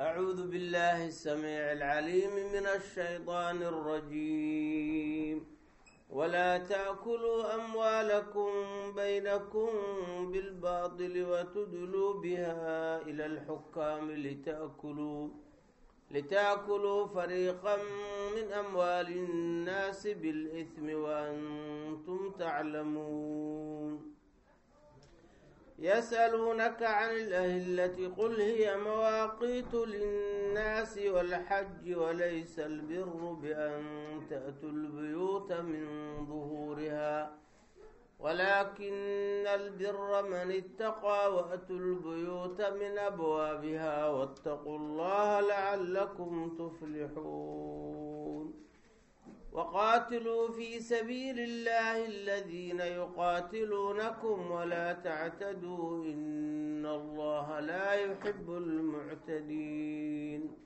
أعوذ بالله السميع العليم من الشيطان الرجيم ولا تأكلوا أموالكم بينكم بالباطل وتدلوا بها إلى الحكام لتأكلوا لتأكلوا فريقا من أموال الناس بالإثم وأنتم تعلمون يسألونك عن الأهلة قل هي مواقيت للناس والحج وليس البر بأن تأتوا البيوت من ظهورها ولكن البر من اتقى وأتوا البيوت من أبوابها واتقوا الله لعلكم تفلحون وقاتلوا في سبيل الله الذين يقاتلونكم ولا تعتدوا إن الله لا يحب المعتدين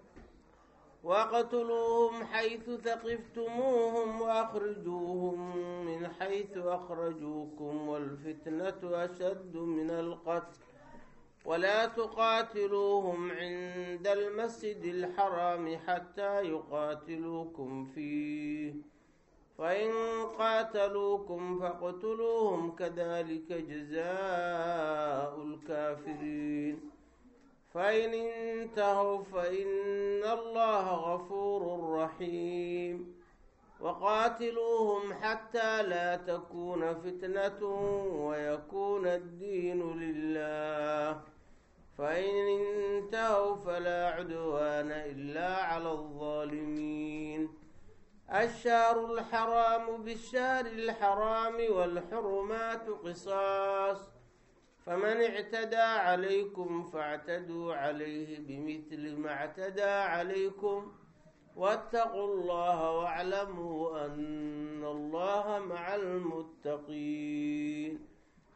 واقتلوهم حيث ثقفتموهم وأخرجوهم من حيث أخرجوكم والفتنة أشد من القتل ولا تقاتلوهم عند المسجد الحرام حتى يقاتلوكم فيه فإن قاتلوكم فاقتلوهم كذلك جزاء الكافرين فإن انتهوا فإن الله غفور رحيم وقاتلوهم حتى لا تكون فتنة ويكون الدين لله فإن انتهوا فلا عدوان إلا على الظالمين الشهر الحرام بالشهر الحرام والحرمات قصاص فمن اعتدى عليكم فاعتدوا عليه بمثل ما اعتدى عليكم واتقوا الله واعلموا أن الله مع المتقين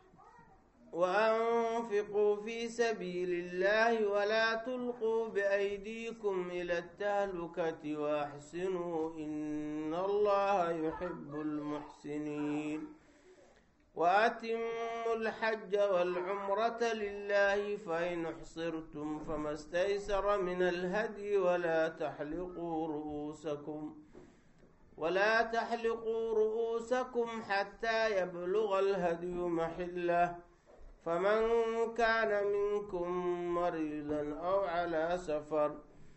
وأنفقوا في سبيل الله ولا تلقوا بأيديكم إلى التهلكة وأحسنوا إن الله يحب المحسنين وأتموا الحج والعمرة لله فإن احصرتم فما استيسر من الهدي ولا تحلقوا رؤوسكم ولا تحلقوا رؤوسكم حتى يبلغ الهدي محله فمن كان منكم مريضا أو على سفر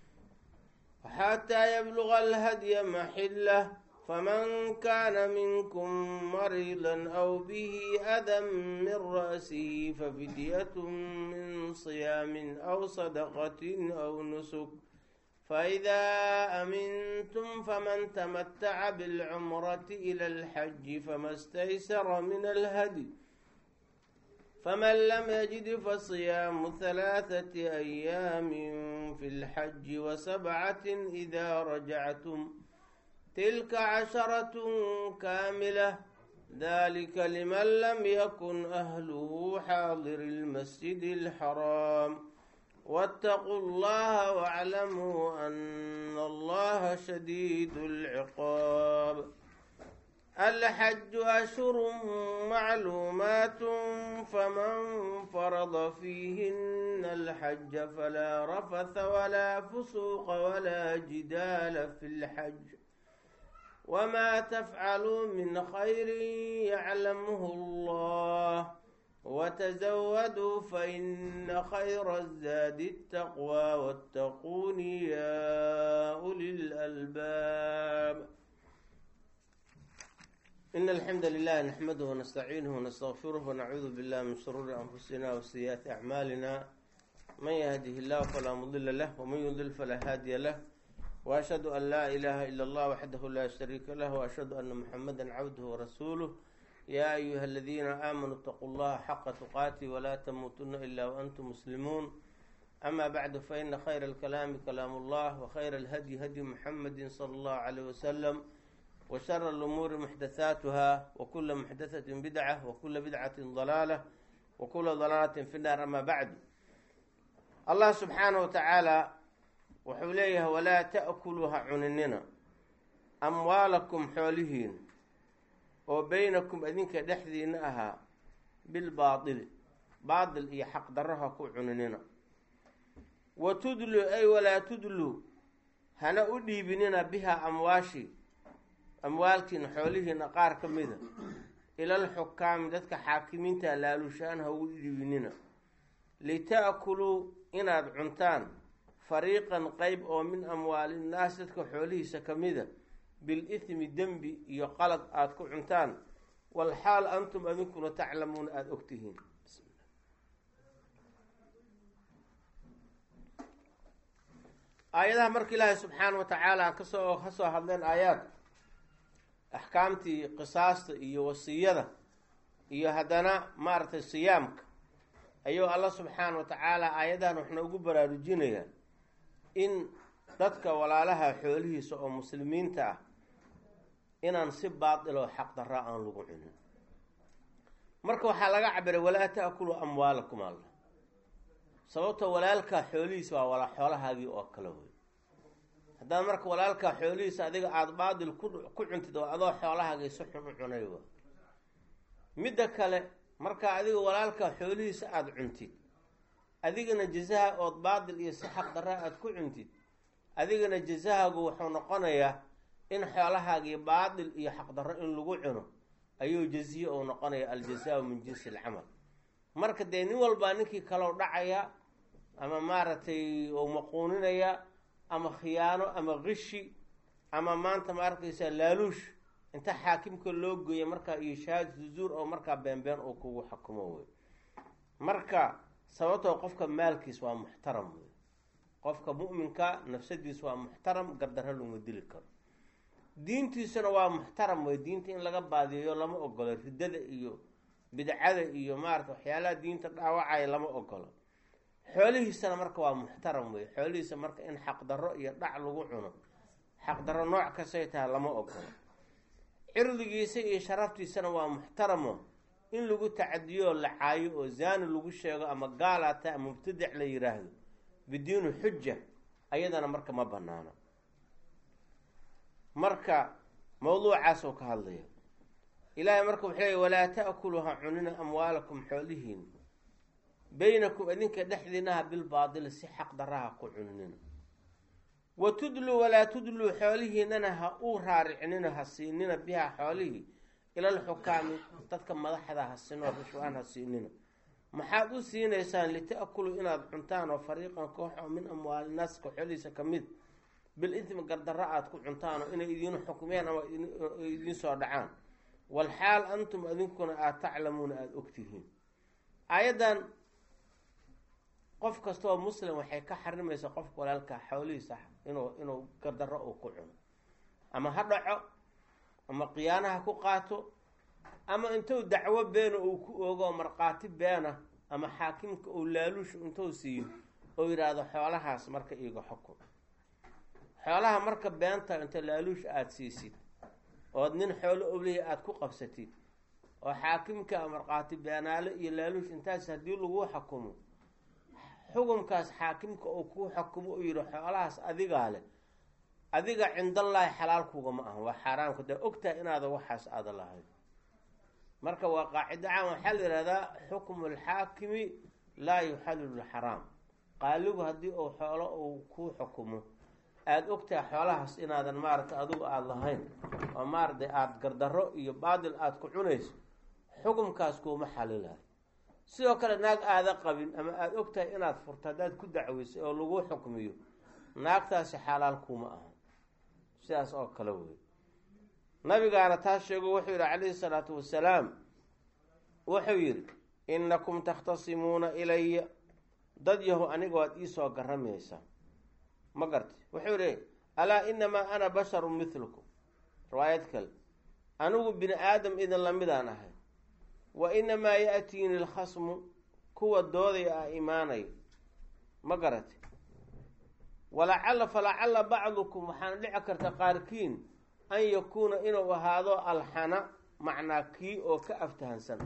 حتى يبلغ الهدي محله فمن كان منكم مريضا أو به أذى من رأسه ففدية من صيام أو صدقة أو نسك فإذا أمنتم فمن تمتع بالعمرة إلى الحج فما استيسر من الهدي فمن لم يجد فصيام ثلاثة أيام في الحج وسبعة إذا رجعتم تلك عشرة كاملة ذلك لمن لم يكن أهله حاضر المسجد الحرام واتقوا الله واعلموا أن الله شديد العقاب الحج أشهر معلومات فمن فرض فيهن الحج فلا رفث ولا فسوق ولا جدال في الحج وما تفعلوا من خير يعلمه الله وتزودوا فإن خير الزاد التقوى واتقون يا أولي الألباب إن الحمد لله نحمده ونستعينه ونستغفره ونعوذ بالله من شرور أنفسنا وسيئات أعمالنا من يهده الله فلا مضل له ومن يضلل فلا هادي له وأشهد أن لا إله إلا الله وحده لا شريك له وأشهد أن محمدا عبده ورسوله يا أيها الذين آمنوا اتقوا الله حق تقاته ولا تموتن إلا وأنتم مسلمون أما بعد فإن خير الكلام كلام الله وخير الهدي هدي محمد صلى الله عليه وسلم وشر الأمور محدثاتها وكل محدثة بدعة وكل بدعة ضلالة وكل ضلالة في النار أما بعد الله سبحانه وتعالى wuxuu leeyahay walaa ta'kuluu ha cuninina amwaalakum xoolihiin oo beynakum idinka dhexdiina ahaa bilbaadili baadil iyo xaqdarro ha ku cuninina wa tudlu ay walaa tudlu hana u dhiibinina bihaa amwaashi amwaalkiina xoolihiina qaar ka mida ilal xukaami dadka xaakimiinta laalushaan ha ugu dhiibinina lita'kuluu inaad cuntaan fariiqan qeyb oo min amwaalinnaas dadka xoolihiisa ka mida bil-ithmi dembi iyo qalad aada ku cuntaan walxaal antum adinkuna taclamuuna aada ogtihiin aayadaha marka ilaahay subxaana wa tacaala kasoo ka soo hadleen aayaad axkaamtii qisaasta iyo wasiyada iyo haddana maaragtay siyaamka ayuu alla subxaana wa tacaala aayadahan waxna ugu baraarujinayaa in dadka walaalaha xoolihiisa oo muslimiinta ah inaan si baatiloo xaq darra aan lagu cunin marka waxaa laga cabiray walaa ta'kulu amwaalakum alla sababta walaalkaa xoolihiisa waa wala xoolahaagii oo kale wey haddaad marka walaalkaa xoolihiisa adiga aada baatil ku ku cuntid oo adoo xoolahaagii si xun u cunay wa midda kale markaa adiga walaalkaa xoolihiisa aada cuntid adigana jazaha ood baatil iyo si xaq darra aada ku cuntid adigana jazahaagu wuxuu noqonayaa in xoolahaagii baatil iyo xaqdarro in lagu cuno ayuu jaziye uu noqonaya aljaza min jinsi alcamal marka dee nin walbaa ninkii kaloo dhacaya ama maaragtay uu maquuninaya ama khiyaano ama kishi ama maanta ma arkaysaa laaluush inta xaakimka loo geeya markaa iyo shahaadatu zuur oo markaa beenbeen uu kugu xukumo wey marka sababtoo qofka maalkiis waa muxtaram wey qofka mu'minka nafsadiis waa muxtaram gardarro laguma dili karo diintiisuna waa muxtaram wey diinta in laga baadiyeeyo lama ogolo riddada iyo bidcada iyo maarata waxyaalaha diinta dhaawacaya lama ogolo xoolihiisana marka waa muxtaram wey xoolihiisa marka in xaqdarro iyo dhac lagu cuno xaqdarro nooc kastay tahay lama ogolo cirdigiisa iyo sharaftiisana waa muxtaramo in lagu tacadiyo oo la caayo oo zaani lagu sheego ama gaalaata ama mubtadic la yiraahdo bidiini xuja ayadana marka ma banaano marka mawduucaasoo ka hadlaya ilaahay marka wuxuu leey walaa ta'kulu ha cunina amwaalakum xoolihiin baynakum idinka dhexdiinaha bilbaadili si xaq daraha ku cuninina wa tudluu walaa tudluu xoolihiinana ha uu raaricinina ha siinina biha xoolihii ilal xukaami dadka madaxda ha sinoo rishwaan ha siinina maxaad u siinaysaan lita'kuluu inaad cuntaan oo fariiqan koox oo min amwaalinaaska xoolihiisa ka mid bil intimi gardarro aada ku cuntaan oo inay idiin xukmeen ama idiin soo dhacaan walxaal antum adinkuna aada taclamuuna aada ogtihiin aayaddan qof kasta oo muslim waxay ka xarimaysaa qofka walaalka xoolihiisa inuu inuu gardarro uu ku cuno ama ha dhaco ama khiyaanaha ku qaato ama intuu dacwo beena uu ku oogo markhaati beena ama xaakimka uu laaluushu intuu siiyo oo yidhaahdo xoolahaas marka iiga xukun xoolaha marka beenta inta laaluush aada siisid ood nin xoolo oblihi aada ku qabsatid oo xaakimka markhaati beenaale iyo laaluush intaas haddii lagu xukumo xukumkaas xaakimka uu kuu xukumo u yihi xoolahaas adigaa leh adiga cindallaahi xalaalkuga ma aha waa xaaraamka dee ogtahay inaada waxaas aada lahayd marka waa qaacido caan waxaa la yihahdaa xukmu lxaakimi laa yuxallilu lxaraam qaaligu haddii uu xoolo uu kuu xukumo aada ogtahay xoolahaas inaadan maaragtay adigu aada lahayn oo maaratay aada gardarro iyo baadil aada ku cunayso xukumkaas kuuma xalilayo sidoo kale naag aada qabin ama aada ogtahay inaad furto haddaad ku dacweysay oo lagu xukmiyo naagtaasi xalaal kuuma aha sidaas oo kale wey nabigaana taas sheego wuxuu yihi calayhi salaatu wasalaam wuxuu yidhi innakum takhtasimuuna ilaya dad yahu aniga waad iisoo garamaysaa ma gartay wuxuu yihi alaa inamaa ana basharun mithlukum riwaayad kale anigu bini aadam idin lamidaan ahay wa inamaa ya-tiini lkhasmu kuwa doodaya ah imaanaya ma garatay walacalla falacalla bacdukum waxaana dhici karta qaarkiin an yakuuna inuu ahaado alxana macnaa kii oo ka aftahansan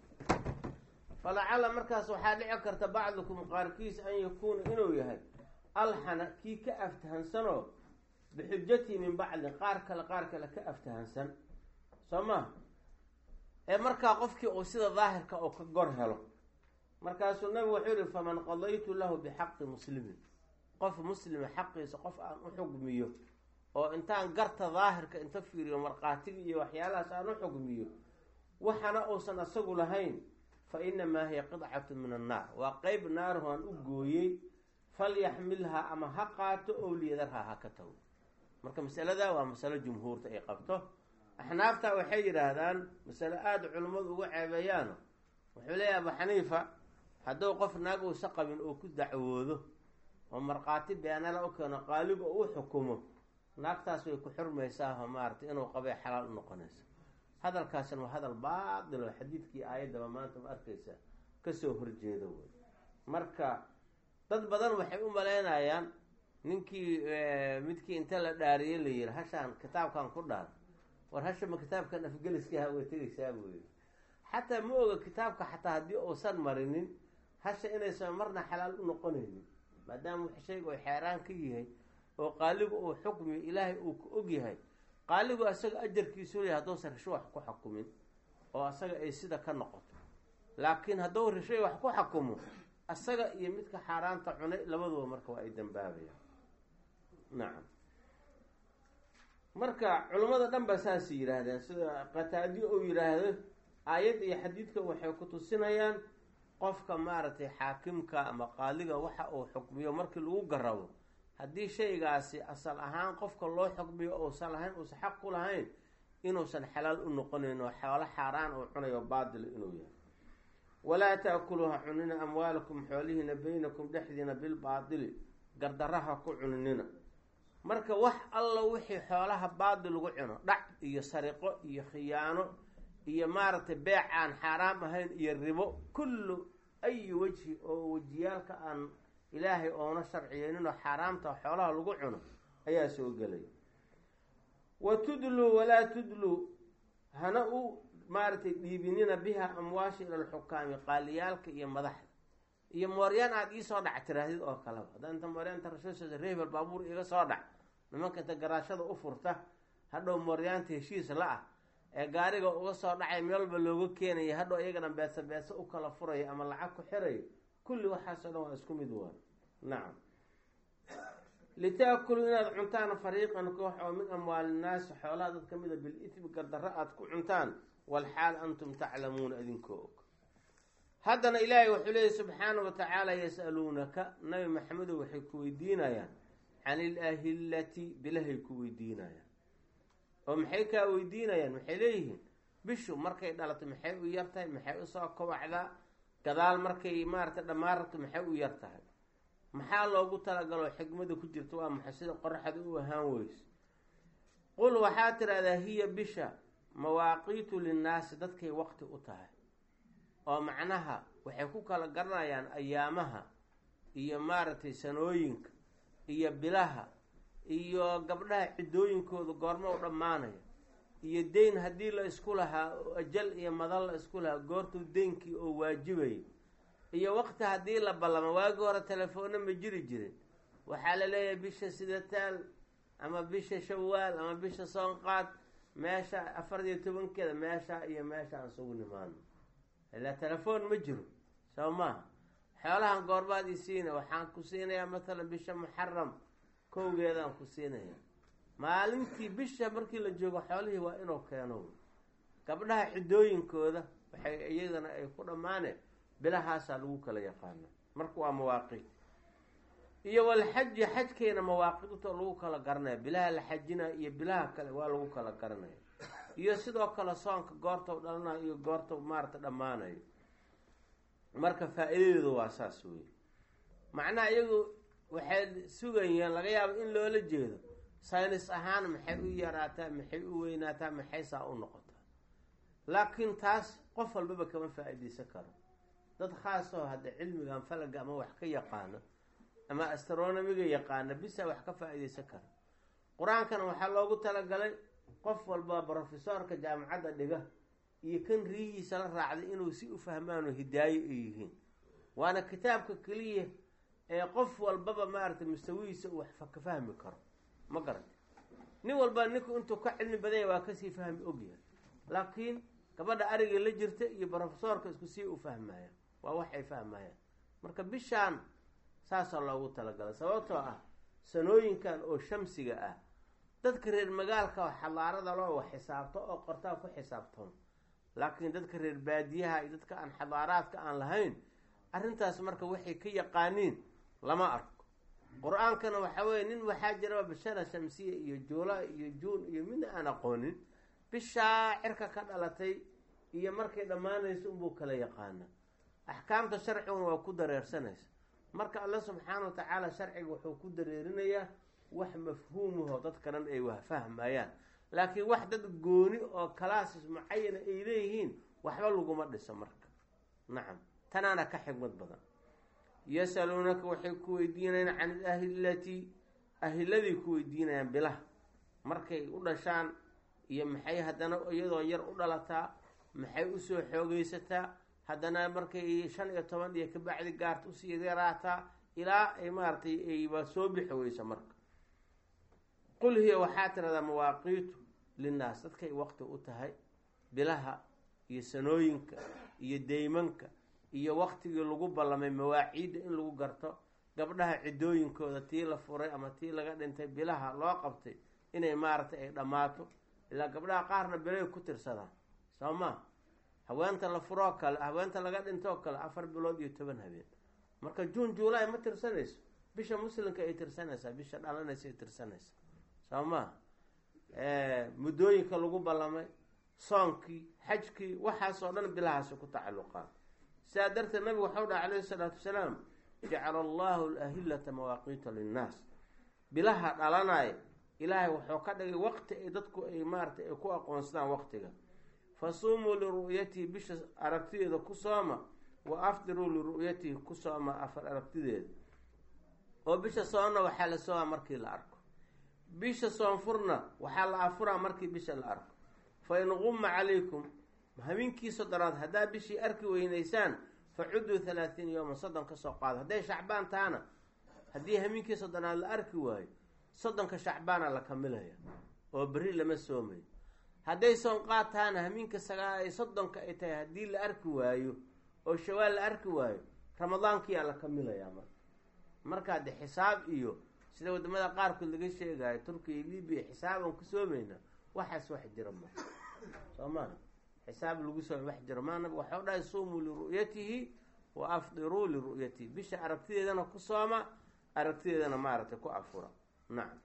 falacalla markaas waxaa dhici karta bacdukum qaarkiis an yakuuna inuu yahay alxana kii ka aftahansanoo bixujatii min bacdin qaar kale qaar kale ka aftahansan soo ma ee markaa qofkii uu sida daahirka oo ka gor helo markaasuu nabigu wuxuu yihi faman qadaytu lahu bixaqi muslimin qof muslima xaqiisa qof aan u xugmiyo oo intaan garta daahirka inta fiiriyo markhaatiga iyo waxyaalahaas aan u xugmiyo waxana uusan asagu lahayn fa inamaa hiya qidcatu min annaar waa qeyb naaruhu aan u gooyey falyaxmilhaa ama ha qaato ow liyadarhaa ha ka tago marka masalada waa masalo jumhuurta ay qabto axnaafta waxay yidhaahdaan masale aada culimmadu uga ceebeeyaano wuxuu leeyahy abu xaniifa hadduu qof naag uusa qabin oo ku dacwoodo oo markhaati beenala u keeno qaaliga oo u xukumo naagtaas way ku xurmaysaa oo maaratay inuu qabay xalaal u noqonaysa hadalkaasina waa hadal baatil oo xadiidkii aayaddaba maanta ma arkaysa kasoo horjeeda wey marka dad badan waxay u malaynayaan ninkii midkii inta la dhaariyey la yihi hashaan kitaabkan ku dhaar war hasha ma kitaabkan afgeliskaha way tegaysaa buu yii xataa ma oga kitaabka xataa haddii uusan marinin hasha inaysan marna xalaal u noqonaynin maadaama shayga oo xeeraan ka yahay oo qaaligu uu xukmiyo ilaahay uu ka og yahay qaaligu asaga ajarkiisu leeyahay hadduusan risho wax ku xakumin oo asaga ay sida ka noqoto laakiin hadduu rishay wax ku xakumo asaga iyo midka xaaraanta cunay labaduba marka waa ay dambaabayaan nacam marka culimmada dhan ba saasay yidhaahdeen sida qataadi uu yidhaahdo aayad iyo xadiidka waxay ku tusinayaan qofka maaragtay xaakimka ama qaaliga waxa uu xukmiyo markii lagu garabo haddii shaygaasi asal ahaan qofka loo xukmiyo uusan lahayn uusan xaq ku lahayn inuusan xalaal u noqonayn oo xoolo xaaraan uu cunayo baatila inuu yahay walaa taakuluuha cunina amwaalakum xoolihiina baynakum dhexdiina bilbaatili gardaraha ku cuninina marka wax alla wixii xoolaha baadil lagu cuno dhac iyo sariqo iyo khiyaano iyo maaragtay beec aan xaaraam ahayn iyo ribo kullu ayi wejhi oo wejiyaalka aan ilaahay oona sharciyeyninoo xaaraamta xoolaha lagu cuno ayaa soo gelay wa tudluu walaa tudluu hana u maaragtay dhiibinina biha amwaasha ila alxukaami qaaliyaalka iyo madaxda iyo mooryaan aada iisoo dhac tiraahdid oo kaleba haddaa inta mooryaanta rasuulsa reebel baabuur iga soo dhac nimanka inta garaashada u furta hadhow mooryaanta heshiis la-ah ee gaariga uga soo dhacay meel walba looga keenaya hadhow iyagana beesa beesa u kala furaya ama lacag ku xirayo kulli waxaasoo dhan waa isku mid waa nacam litaakuluu inaad cuntaan fariiqan koox oo min amwaali nnaasi xoolaha dad kamida bil-ithmi gardarro aada ku cuntaan walxaal antum taclamuuna idinkoo og haddana ilaahay wuxuu leeyay subxaana wa tacaala yas-aluunaka nabi maxamedow waxay ku weydiinayaan can ilahillati bilahay ku weydiinayaan oo maxay kaa weydiinayaan maxay leeyihiin bishu markay dhalato maxay u yar tahay maxay usoo kobacdaa gadaal markay maaragtay dhammaan rabto maxay u yar tahay maxaa loogu talagaloo xikmada ku jirta waa maxay sida qoraxda u ahaan weyse qul waxaa tidhahdaa hiya bisha mawaaqiitu linnaasi dadkay waqti u tahay oo macnaha waxay ku kala garanayaan ayaamaha iyo maaragtay sanooyinka iyo bilaha iyo gabdhaha ciddooyinkooda goormo u dhammaanaya iyo deyn haddii la isku lahaa oo ajal iyo madal la isku lahaa goortuu deynkii oo waajibayay iyo waqti haddii la ballamo waagi hore telefoonna ma jiri jirin waxaa la leeyahay bisha sidataal ama bisha shawaal ama bisha soonqaad meesha afar iyo tobankeeda meesha iyo meesha aan sugu nimaano ilaa telefoon ma jiro soo maaha xoolahan goorbaad i siina waxaan ku siinayaa matalan bisha muxaram kowgeedaan ku siinaya maalintii bisha markii la joogo xoolihii waa inuu keeno gabdhaha ciddooyinkooda waxay iyadana ay ku dhammaaneen bilahaasaa lagu kala yaqaana marka waa mawaaqiit iyo walxaji xajkeena mawaaqidta lagu kala garanaya bilaha la xajinaya iyo bilaha kale waa lagu kala garanaya iyo sidoo kale soonka goortau dhalanayo iyo goortau maarata dhammaanayo marka faa-iidadeedu waa saas wey macnaha iyagu waxay sugayeen laga yaabo in loola jeedo saynis ahaan maxay u yaraataa maxay u weynaataa maxay saa u noqotaa laakiin taas qof walbaba kama faa-ideysan karo dad khaas oo hadda cilmigan falaga ama wax ka yaqaano ama astronomiga yaqaana bisa wax ka faa-ideysan kara qur-aankana waxaa loogu talagalay qof walba brofesorka jaamacadda dhiga iyo kan riihiisa la raacday inuu si u fahmaano hidaayo ay yihiin waana kitaabka keliya ee qof walbaba maaragtay mustawihiisa uu wax ka fahmi karo ma garata nin walba ninku intuu ka cilmi badanya waa kasii fahmi ogyahay laakiin gabadha ariga la jirta iyo brofesoorka isku sii u fahmaya waa wax ay fahmayaan marka bishaan saasaa loogu talagalay sababtoo ah sanooyinkan oo shamsiga ah dadka reer magaalka oo xadaarada loo wax xisaabto oo qortaan ku xisaabtoon laakiin dadka reer baadiyaha iyo dadka aan xadaaraadka aan lahayn arrintaas marka waxay ka yaqaaniin lama arko qur-aankana waxaa weye nin waxaa jira bishara shamsiya iyo juula iyo juun iyo midna aan aqoonin bishaa cirka ka dhalatay iyo markay dhammaanayso unbuu kala yaqaana axkaamta sharciguna waa ku dareersanaysa marka alla subxaana wa tacaala sharciga wuxuu ku dareerinayaa wax mafhuumaho dadka dhan ay wahfahmayaan laakiin wax dad gooni oo kalaasis mucayana ay leeyihiin waxba laguma dhiso marka nacam tanaana ka xigmad badan yasaluunaka waxay ku weydiinayaan can ilahilati ahiladii ku weydiinayaan bilaha markay u dhashaan iyo maxay haddana iyadoo yar u dhalataa maxay usoo xoogeysataa haddana markay shan iyo toban iyo kabacdi gaarta usii yaraataa ilaa ay maaratay ayba soo bixi weyso marka qul hiya waxaa tiradaa mawaaqiitu linnaas dadkay waqti u tahay bilaha iyo sanooyinka iyo deymanka iyo waqtigii lagu ballamay mawaaciidda in lagu garto gabdhaha ciddooyinkooda tii la furay ama tii laga dhintay bilaha loo qabtay inay maaragtay ay dhammaato ilaa gabdhaha qaarna bilay ku tirsadaan soo maa haweenta la furoo kale haweenta laga dhintoo kale afar bilood iyo toban habeen marka juun juulaay ma tirsanayso bisha muslimka ay tirsanaysaa bisha dhalanaysa ay tirsanaysaa soo maa muddooyinka lagu ballamay soonkii xajkii waxaasoo dhan bilahaasi ku tacalluqaan sidaa darteed nabigu waxau dhaha calayhi salaatu wasalaam jacala allahu alahillata mawaaqiita linnaas bilaha dhalanaya ilaahay wuxuu ka dhigay waqti ay dadku ay maaratay ay ku aqoonsadaan waqtiga fasuumuu liru'yatihi bisha aragtideeda ku sooma wa afdiruu liru'yatihi ku sooma afar aragtideeda oo bisha soonna waxaa la soomaa markii la arko bisha soonfurna waxaa la afuraa markii bisha la arko fa in qumma calaykum habeenkii soddonaad haddaa bishii arki weynaysaan fa cudduu halaatiin yowman soddon ka soo qaado hadday shacbaan tahana haddii habeenkii soddonaad la arki waayo soddonka shacbaana la kamilaya oo berri lama soomayo hadday soonqaad tahana habeenka sagaal ay soddonka ay tahay haddii la arki waayo oo shawaal la arki waayo ramadaankiyaa la kamilayaa marka markaa de xisaab iyo sida wadamada qaarkood laga sheegayo turkiya iyo libiya xisaabaan ku soomayna waxaas wax jira ma soo maa xisaab lagu soomay wax jiro maa nabig waxau dhahay suumuu liru'yatihi wa afdiruu liru'yatihi bisha aragtideedana ku sooma aragtideedana maaragtay ku afura nacam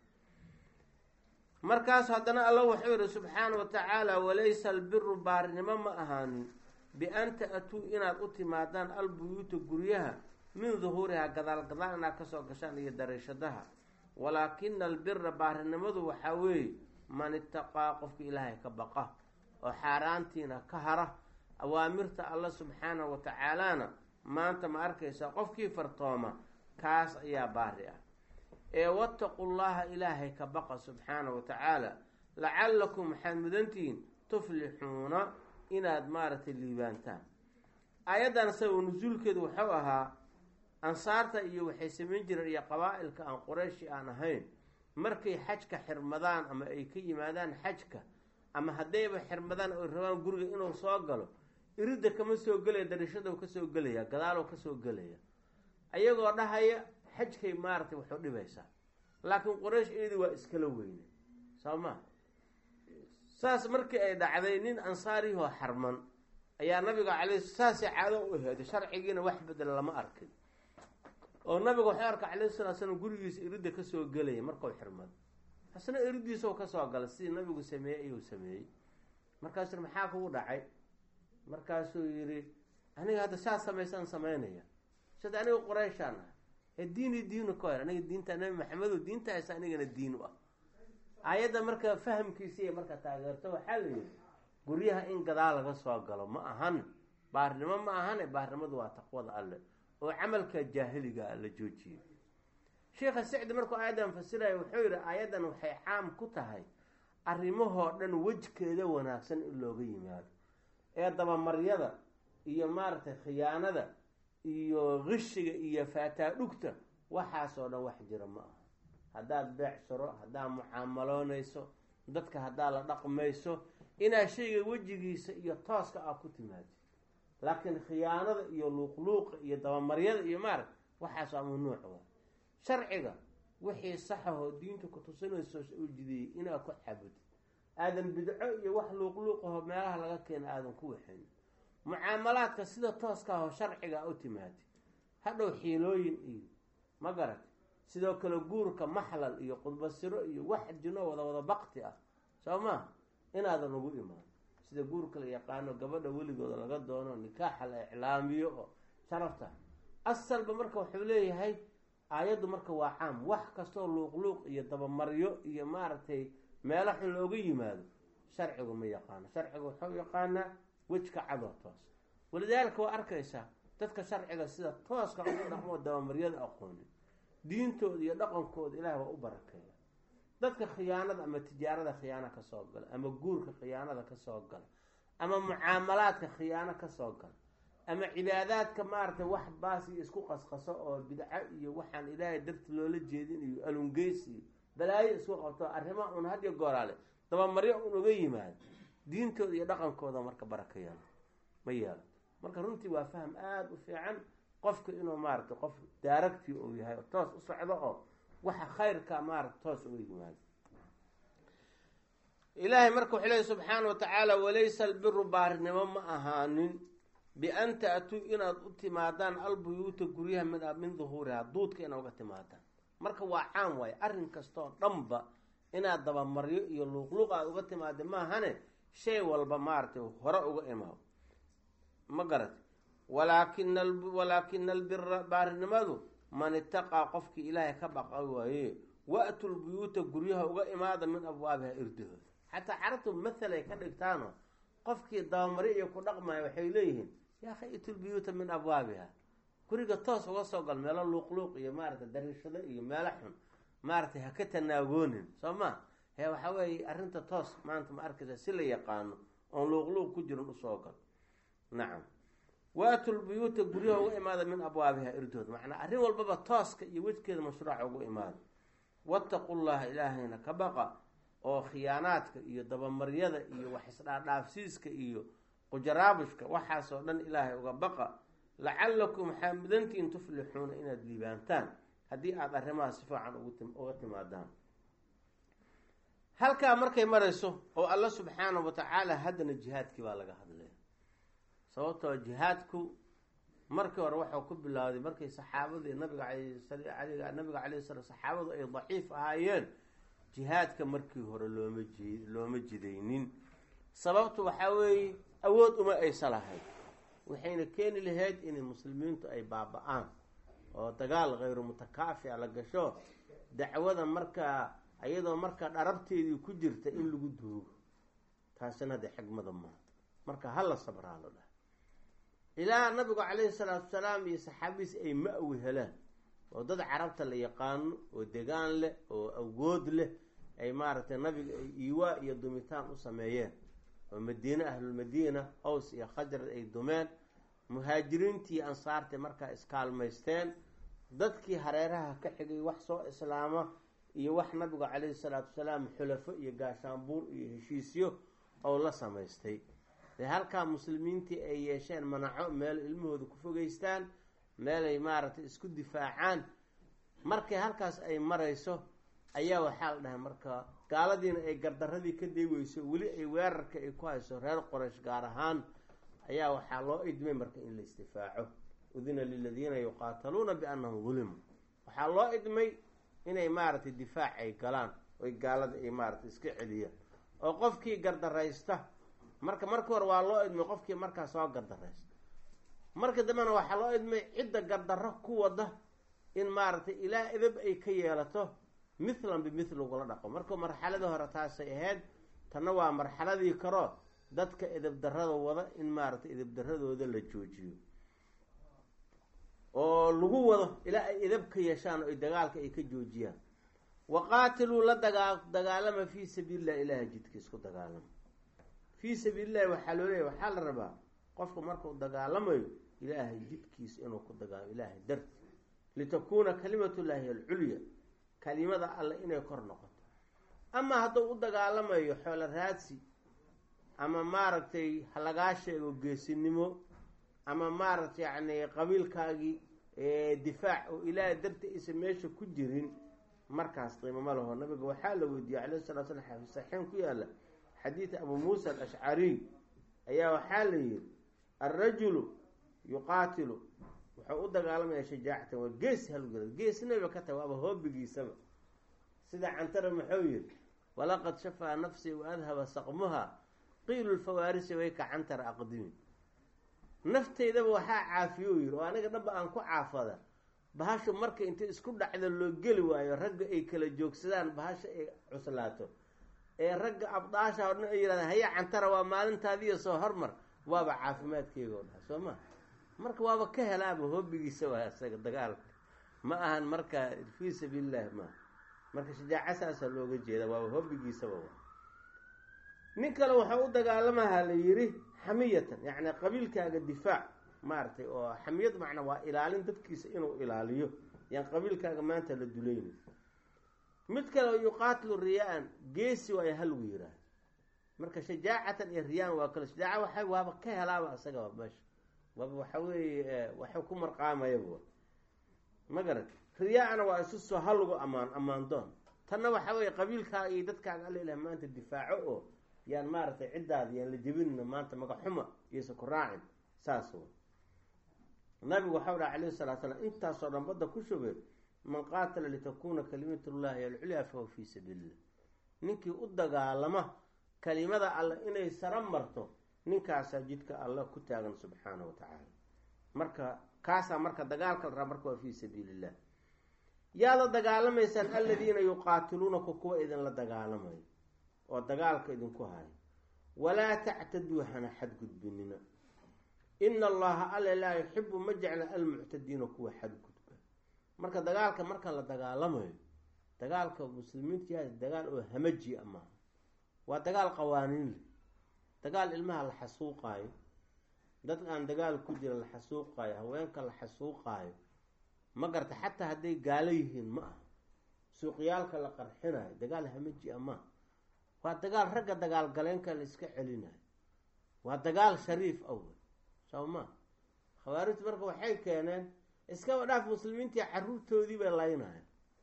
markaas haddana alla wuxuu yihi subxaana wa tacaala walaysa albiru baarinimo ma ahaanin bian ta-atuu inaad u timaadaan albuyuuta guryaha min duhuurihaa gadaal gadaal inaad kasoo gashaan iyo dariishadaha walaakina albira baarinimadu waxaa weeye man itaqaa qofka ilaahay ka baqa oo xaaraantiina ka hara awaamirta alla subxaanahu wa tacaalana maanta ma arkaysa qofkii fartooma kaas ayaa baari ah ee wattaqu llaha ilaahay ka baqa subxaanahu wa tacaala lacallakum waxaad mudantihiin tuflixuuna inaad maaragtay liibaantaan aayaddan sabab nusuulkeedu wuxuu ahaa ansaarta iyo waxay samayn jireen iyo qabaa-ilka aan qoreyshi aan ahayn markay xajka xirmadaan ama ay ka yimaadaan xajka ama haddayba xirmadaan oy rabaan guriga inuu soo galo iridda kama soo gelaya darishadou kasoo gelaya gadaaloo kasoo gelaya ayagoo dhahaya xajkay maaragtay waxu dhibaysaa laakiin qoraysh iyadii waa iskala weyne soo maa saas markii ay dhacday nin ansaarihoo xarman ayaa nabiga calay saasay caado u heeday sharcigiina wax bedela lama arkin oo nabiga waxuu arka calayhi salatu slam gurigiisa iridda kasoo gelaya markuu xirmado hasna iriddiisoo kasoo gala sidii nabigu sameeyey ayuu sameeyey markaasuu maxaa kugu dhacay markaasuu yidhi aniga hadda saas samaysaan samaynaya sida aniga qoreyshaan ah ee diini diinu ka hor aniga diinta nabi maxamedo diinta haysa anigana diin u ah aayadda marka fahamkiisiiy marka taageerto waxaa la yidhi guryaha in gadaal laga soo galo ma ahan baarnimo ma ahane baarnimadu waa taqwada alle oo camalka jaahiliga la joojiyey sheikha sicdi markuu aayaddan fasiraya wuxuu yidhi aayaddan waxay caam ku tahay arrimahoo dhan wejkeeda wanaagsan in looga yimaado ee dabamaryada iyo maaragtay khiyaanada iyo qishiga iyo faataadhugta waxaasoo dhan wax jira ma aha haddaad beecsaro haddaad mucaamaloonayso dadka haddaad la dhaqmayso inaad shayga wejigiisa iyo tooska ah ku timaado laakiin khiyaanada iyo luuqluuqa iyo dabamaryada iyo maarag waxaas waa mamnuuc wa sharciga wixii saxahoo diinta ku tusinayso u jideeyey inaad ku caabudid aadan bidco iyo wax luuqluuqaho meelaha laga keena aadan ku waxayn mucaamalaadka sida tooska ahoo sharciga u timaadi hadhow xiilooyin iyo ma garat sidoo kale guurka maxlal iyo qudbasiro iyo wax jino wada wada bakti ah soo maa inaadan ugu imaan sida guurka la yaqaano gabadha weligooda laga doono nikaaxa la iclaamiyo oo sharafta asalba marka wuxuu leeyahay aayaddu marka waa caam wax kastoo luuqluuq iyo dabamaryo iyo maaragtay meelo xun looga yimaado sharcigu ma yaqaano sharcigu wuxuu yaqaanaa wejka cadoo toos walidaalika waa arkaysaa dadka sharciga sida tooska ugu dhaqmoo dabamaryada aqoonin diintooda iyo dhaqankooda ilaah waa u barakeeya dadka khiyaanada ama tijaarada khiyaano kasoo gala ama guurka khiyaanada kasoo gala ama mucaamalaadka khiyaano kasoo gala ama cibaadaadka maaragtay wax baas iyo isku qasqaso oo bidco iyo waxaan ilaahay darti loola jeedin iyo alungeys iyo balaayo isku qabto arrimaha un hadiyo gooraale dabamaryo un uga yimaado diintooda iyo dhaqankooda marka baraka yeelo ma yeelo marka runtii waa faham aada u fiican qofka inuu maaragtay qof daaragtii uu yahay oo toos u socdo oo waxa khayrka maarata toos uga yimaado ilaahay marka wuxuu leeya subxaana wa tacaala walaysa albiru baarinimo ma ahaanin bian ta-tuu inaad u timaadaan albuyuuta guryaha min min duhuuriha duudka inaad uga timaadaan marka waa caam waaye arrin kastoo dhanba inaad dabamaryo iyo luuqluuq aada uga timaada maahane shay walba maaragtay hore uga imaado ma garati walaakin walaakina albira baarinimadu man itaqaa qofkii ilaahay ka baqa waaye wa-tu lbuyuuta guryaha uga imaada min abwaabiha irdahooda xataa carabtu mathal ay ka dhigtaano qofkii dabamari iyo ku dhaqmaya waxay leeyihiin yaakha itulbuyuuta min abwaabiha guriga toos uga soo gal meelo luuqluuq iyo maaragtay dariishado iyo meelo xun maaragtay ha ka tanaagoonin soo ma he waxaa weeye arrinta toos maanta ma arkaysa si la yaqaano oon luuqluuq ku jirin usoo gal nacam waatu lbuyuuta guryaha uga imaada min abwaabiha irdood macnaa arrin walbaba tooska iyo wejkeeda mashruuca ugu imaada wattaqu llaha ilaahayna ka baqa oo khiyaanaadka iyo dabamaryada iyo wax isdhaadhaafsiiska iyo qujaraabushka waxaasoo dhan ilaahay uga baqa lacalakum waxaa mudantiin tuflixuuna inaad liibaantaan haddii aada arrimahaas si fiican uga timaadaan halkaa markay marayso oo alla subxaana wa tacaala haddana jihaadkii baa laga hadlaya sababtoo jihaadku markii hore waxau ku bilowday markay saxaabadii nabiga nabiga calay sala saxaabadu ay daciif ahaayeen jihaadka markii hore looma ji looma jidaynin sababtu waxaa weeye awood uma aysa lahayd waxayna keeni lahayd inay muslimiintu ay baaba-aan oo dagaal khayru mutakaafica la gasho dacwada markaa iyadoo markaa dharabteedii ku jirta in lagu duugo taasina hadee xigmada maaha marka hala sabraa lo dhaha ilaa nabigu calayhi salaatu salaam iyo saxaabadiis ay ma-wi helaan oo dad carabta la yaqaano oo degaan leh oo awood leh ay maaragtay nabiga ay iiwaa iyo dumitaan u sameeyeen oo madiine ahlulmadiina aws iyo khajrad ay dumeen muhaajiriintii ansaartay markaa iskaalmaysteen dadkii hareeraha ka xigay wax soo islaama iyo wax nabigu calayhi salaatu wasalaam xulafo iyo gaashaanbuur iyo heshiisyo oo la samaystay dee halkaa muslimiintii ay yeesheen manaco meel ilmahooda ku fogeystaan meelay maaragtay isku difaacaan markay halkaas ay marayso ayaa waxaa la dhahay marka gaaladiina ay gardaradii ka deeweyso weli ay weerarka ay ku hayso reer qoraysh gaar ahaan ayaa waxaa loo idmay marka in la isdifaaco udina liladiina yuqaataluuna biannahum dulimuu waxaa loo idmay inay maaragtay difaac ay galaan oy gaalada ay maaragtay iska celiyaan oo qofkii gardaraysta marka marka hore waa loo idmay qofkii markaa soo gardaraysta marka dambena waxaa loo idmay cidda gardarro ku wada in maaragtay ilaa edab ay ka yeelato mithlan bimithli ugula dhaqo marka marxaladii hore taasay ahayd tanna waa marxaladii karo dadka edab darrada wada in maaragtay edab darradooda la joojiyo oo lagu wado ilaa ay edab ka yeeshaan oo ay dagaalka ay ka joojiyaan waqaatiluu la dagaa dagaalama fii sabiilillahi ilahay jidka isku dagaalama fii sabiilillahi waxaa loo leeyahy waxaa la rabaa qofka markuu dagaalamayo ilaahay jidkiisa inuu ku dagaalamo ilaahay darti litakuuna kalimatullaahi alculya kalimada alle inay kor noqoto ama hadduu u dagaalamayo xoolo raadsi ama maaragtay halagaa sheego geesinimo ama maaragtay yacni qabiilkaagii difaac oo ilaahay darti aysan meesha ku jirin markaas qiimo ma laho nabiga waxaa la weydiiyey calayhi salatu slam xafi saxiixin ku yaala xadiid abu muusa alashcariy ayaa waxaa la yihi alrajulu yuqaatilu wuxuu u dagaalamaya shajaacatan waa geesi halgala geesnaba ka tahay waaba hoobigiisaba sida cantara muxuu yihi walaqad shafaa nafsii wa adhaba saqmuha qiilu lfawaarisi way ka cantara aqdimi nafteydaba waxaa caafiye u yihi oo aniga dhaba aan ku caafada bahashu marka inta isku dhacda loo geli waayo ragga ay kala joogsadaan bahasha ay cuslaato ee ragga abdaasha o dhan ay yidhahdaan haya cantara waa maalintaadiiyo soo hormar waaba caafimaadkeega oo dhaha soo ma marka waaba ka helaaba hoobigiisa waa isaga dagaalka ma ahan marka fii sabiilillahi maaha marka shajaaca saasaa looga jeeda waaba hoobigiisaba waa nin kale waxaa u dagaalamaha la yidhi xamiyatan yacni qabiilkaaga difaac maaragtay oo xamiyad macna waa ilaalin dadkiisa inuu ilaaliyo yaan qabiilkaaga maanta la dulayna mid kale oo yuqaatilu riyaa-an geesi waayo halgu yiraah marka shajaacatan iyo riyaan waa kale shajaaca waxa waaba ka helaaba isaga meesha waaba waxa weeye waxu ku marqaamayaba ma garan riyaa-ana waa isu soo halgu amaan ammaan doon tanna waxa weeye qabiilkaaga iyo dadkaaga alla ilaah maanta difaaco oo yaan maaragtay ciddaada yaan la jebinna maanta magaxuma iyose ku raacin saas w nabigu waxau dhaha calayhi salatu slam intaasoo dhan badda ku shubay man qaatala litakuuna kalimatullahi alculyaa fahuwa fii sabiilillah ninkii u dagaalama kalimada alle inay sara marto ninkaasaa jidka alla ku taagan subxaana wa tacaala marka kaasaa marka dagaalka la raa marka waa fii sabiilillah yaada dagaalamaysaan aladiina yuqaatiluunaku kuwa idinla dagaalamayo oo dagaalka idinku hayo walaa tactaduu hana xadgudbinina ina allaha alle laa yuxibu ma jecla almuctadiina kuwa xadgudba marka dagaalka marka la dagaalamayo dagaalka muslimiinta yahay dagaal oo hamaji a maaha waa dagaal qawaaniin leh dagaal ilmaha la xasuuqaayo dad aan dagaal ku jira la xasuuqaayo haweenka la xasuuqaayo ma garta xataa hadday gaalo yihiin ma aha suuqyaalka la qarxinayo dagaal hamaji a maaha waa dagaal ragga dagaal galeenka la iska celinayo waa dagaal shariif awel soo ma khawaarijtu marka waxay keeneen iskaba dhaaf muslimiintii caruurtoodii bay laynaya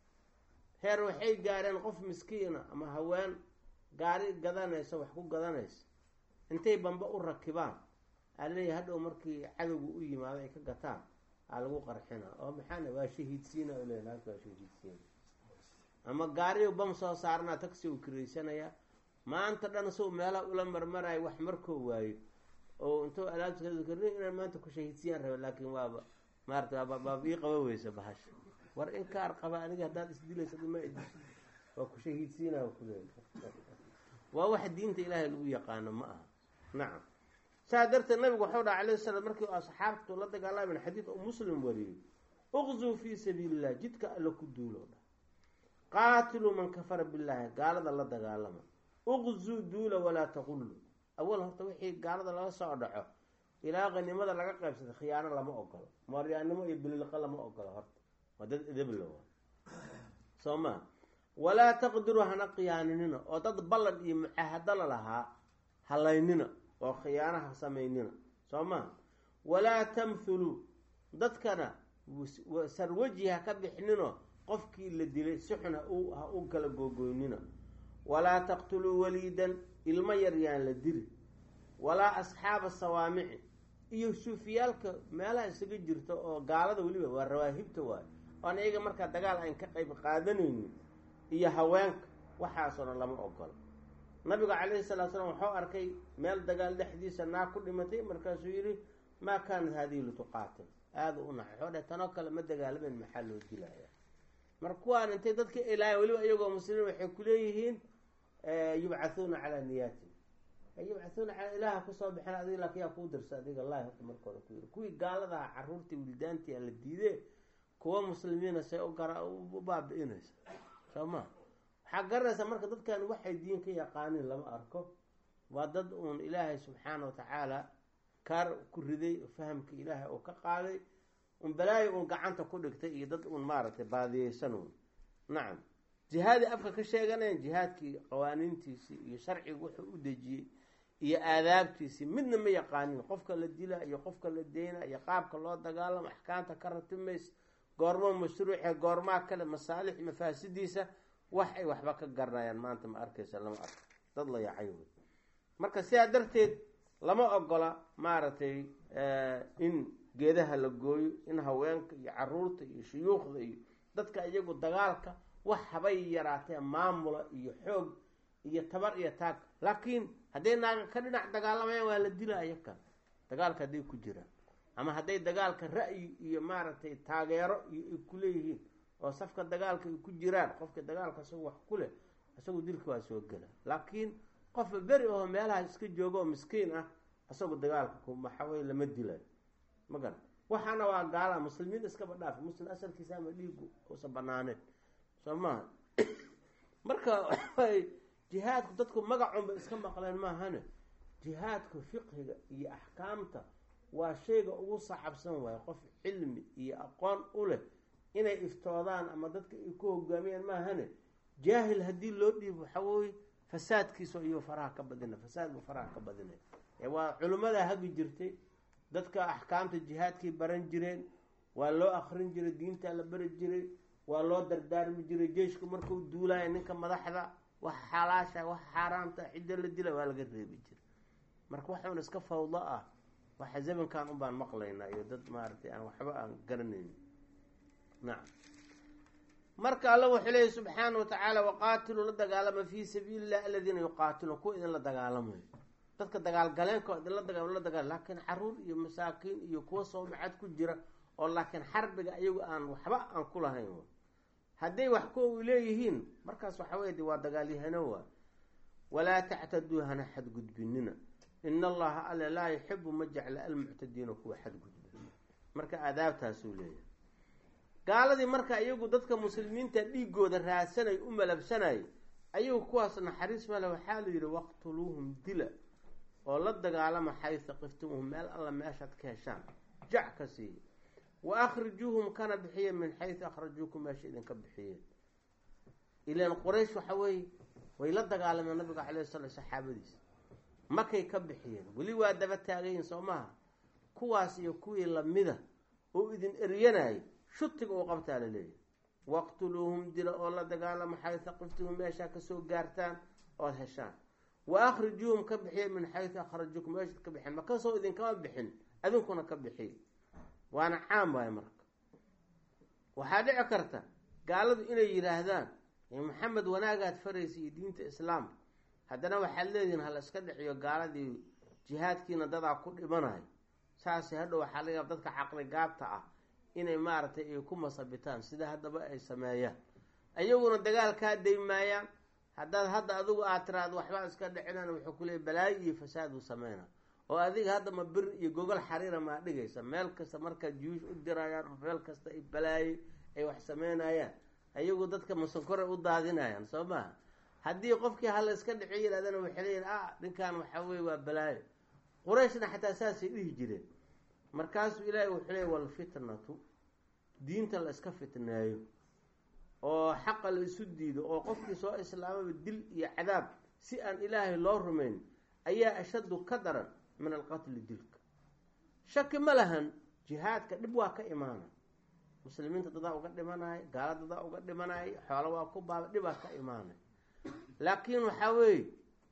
heer waxay gaareen qof miskiina ama haween gaari gadanaysa wax ku gadanaysa intay bamba u rakibaan aa leeyahy hadhow markii cadowga u yimaado ay ka gataan aa lagu qarxina oo maxaana waa shahiidsiina o le naagta waa shahiidsiina ama gaariyo bam soo saarnaa tagsi u kiraysanaya maanta dhan sow meelaha ula marmarayo wax markoo waayo oo intuu alaabta inaan maanta ku shahiidsiyaan raba laakin waaba maarata waaba ii qaba weysa bahasha war in kaar qaba aniga haddaad isdilaysa ma idis waa ku shahiidsiinaa kuleey waa wax diinta ilaahay lagu yaqaano ma aha nacam saa darteed nabigu waxau dhaha alayh salam markii asxaabtu la dagaalaman xadiid oo muslim wariyey uqzuu fii sabiili illah jidka alla ku duulo dha qaatiluu man kafara billaahi gaalada la dagaalama uqzuu duula walaa taqullu awal horta wixii gaalada laga soo dhaco ilaa qanimada laga qaybsada khiyaano lama ogolo mooryaannimo iyo bililiqa lama ogolo horta waa dad edebla waa soo maa walaa taqdiruu hana khiyaaninina oo dad ballan iyo mucaahado la lahaa halaynina oo khiyaanaha samaynina soo maa walaa tamthuluu dadkana sarwaji ha ka bixnino qofkii la dilay si xun ha u kala googoynina walaa taqtuluu waliidan ilmo yar yaan la dili walaa asxaaba sawaamici iyo suufiyaalka meelaha isaga jirta oo gaalada weliba waa rawaahibta waayo oon iyaga markaa dagaal aan ka qayb qaadanaynin iyo haweenka waxaasoo dhan lama ogolo nabiga calayhi salatu slam waxuu arkay meel dagaal dhexdiisa naag ku dhimatay markaasuu yidhi maa kaanat haadihi lituqaatil aada u naxay waxuu dheh tanoo kale ma dagaalamen maxaa loo dilaya marka kuwaan intay dadka ilaahay weliba iyagoo muslimiin waxay kuleeyihiin yubcathuuna calaa niyaati yubcathuuna calaa ilaaha kusoo bixin adig laakin yaa kuu dirsa adiga allahi horta markooda ku yiri kuwii gaaladaha caruurtii wildaantii la diidee kuwa muslimiina say gara u baabi-inaysa soo ma waxaa garanaysaa marka dadkan waxay diin ka yaqaaniin lama arko waa dad uun ilaahay subxaana wa tacaala kaar ku riday fahamka ilaahay oo ka qaaday un balaayo uun gacanta ku dhigtay iyo dad uun maaragtay baadiyeysan uun nacam jihaadii afka ka sheeganayan jihaadkii qawaaniintiisii iyo sharcigu wuxuu u dejiyey iyo aadaabtiisii midna ma yaqaanin qofka la dila iyo qofka la deyna iyo qaabka loo dagaalamo axkaamta ka ratimays goormo mashruuce goormaa kale masaalix mafaasidiisa wax ay waxba ka garanayaan maanta ma arkaysa lama arko dad la yacay wey marka sidaa darteed lama ogola maaragtay in geedaha la gooyo in haweenka iyo caruurta iyo shuyuukhda iyo dadka iyagu dagaalka wax habay yaraatee maamula iyo xoog iyo tabar iyo taag laakiin hadday naaga ka dhinac dagaalamayaan waa la dila iyaka dagaalka hadday ku jiraan ama hadday dagaalka ra'yi iyo maaragtay taageero iyo ay ku leeyihiin oo safka dagaalka ay ku jiraan qofka dagaalka isagu wax ku leh isagu dilka waa soo gela laakiin qofba beri oo meelaha iska jooga oo miskiin ah isagu dagaalka kumaxawey lama dilayo ma garan waxaana waa gaala muslimiin iskaba dhaaf muslim asalkiisa ama dhiigu uusan banaaneen soo maha marka waxay jihaadku dadku magacunba iska maqleen maahane jihaadku fiqhiga iyo axkaamta waa shayga ugu sacabsan waayo qof cilmi iyo aqoon u leh inay iftoodaan ama dadka ay ku hogaamiyaan maahane jaahil haddii loo dhiibo waxaa weye fasaadkiisa iyo faraha ka badina fasaad buu faraha ka badinay waa culimmadaa hagi jirtay dadka axkaamta jihaadkay baran jireen waa loo akrin jiray diintaa la bari jiray waa loo dardaarmi jiray jeeshku markuu duulaya ninka madaxda wax xalaasha wax xaaraamta cidda la dila waa laga reebi jiray marka waxuun iska fawdo ah waxa zamankan unbaan maqlaynaa iyo dad maaragtay aan waxba aan garanaynin nacam marka alla wuxuu leeyahy subxaana wa tacaala waqaatiluu la dagaalama fii sabiili illah aladiina yuqaatiluun kuwa idinla dagaalamayo dadka dagaalgaleenka idinla daga la dagaal laakiin caruur iyo masaakiin iyo kuwa soomacad ku jira oo laakiin xarbiga iyagu aan waxba aan ku lahayn hadday wax kuwa leeyihiin markaas waxa wey de waa dagaalyahano waa walaa tactaduu hana xadgudbinina in allaha alle laa yuxibu ma jecla almuctadiina kuwa xadgudba marka aadaabtaasuu leeyahay gaaladii marka iyagu dadka muslimiinta dhiigooda raadsanay u malabsanay ayagu kuwaas naxariis male waxaa la yidhi waqtuluuhum dila oo la dagaalama xaysa qiftumuhum meel alla meeshaad ka heshaan jac ka siiya wa akhrijuuhum kana bixiye min xaysu akhrajuukum meesha idinka bixiyeen ilaan quraysh waxa weeye way la dagaalameen nabiga calay sala saxaabadiisa makay ka bixiyeen weli waa daba taagayin soo maha kuwaas iyo kuwii lamida oo idin eryanayay shutiga uu qabtaa la leeyahy waqtuluuhum dila oo la dagaalama xaysa qiftumuhum meeshaa kasoo gaartaan ood heshaan wa akhrijuuhum ka bixiye min xaysu akhrajuukum meeshaad ka bixeen makasoo idinkama bixin adinkuna ka bixiye waana caam waayo marka waxaa dhici karta gaaladu inay yidhaahdaan maxamed wanaagaad faraysa iyo diinta islaamka haddana waxaad leedihiin hala iska dhiciyo gaaladii jihaadkiina dadaa ku dhimanayo saase hadhow waxaa laga yaaba dadka caqli gaabta ah inay maaragtay ay ku masabitaan sida haddaba ay sameeyaan ayaguna dagaal kaa daymaayaan haddaad hadda adigu aad tiraado waxbaa iska dhicinan wuxuu ku leeyay balaayo iyo fasaad uu sameyna oo adiga hadda ma bir iyo gogol xariira maa dhigaysa meel kasta markaad juyuush u dirayaan oo meel kasta ay balaayay ay wax sameynayaan ayagu dadka masankore u daadinayaan soo maha haddii qofkii hala iska dhiciyo yidhahdana waxay leeyihin ah ninkan waxaa weye waa balaayo qurayshna xataa saasay dhihi jireen markaasuu ilaahay wuxuu leeyay walfitnatu diinta la iska fitneeyo oo xaqa la isu diido oo qofkii soo islaamaba dil iyo cadaab si aan ilaahay loo rumayn ayaa ashaddu ka daran min alqatli dilka shaki ma lahan jihaadka dhib waa ka imaana muslimiinta dadaa uga dhimanaya gaala dadaa uga dhimanaya xoolo waa ku baaba dhibaa ka imaanay laakiin waxaa weeye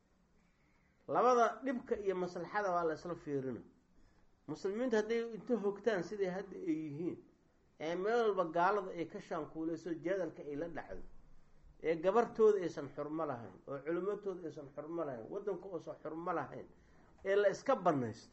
labada dhibka iyo maslaxada waa la isla fiirina muslimiinta hadday inta hogtaan siday hadda ay yihiin ee meel walba gaalada ay ka shaankuuleyso jadalka ay la dhacdo ee gabartooda aysan xurmo lahayn oo culimatooda aysan xurmo lahayn waddanka uusan xurmo lahayn ee la iska banaysto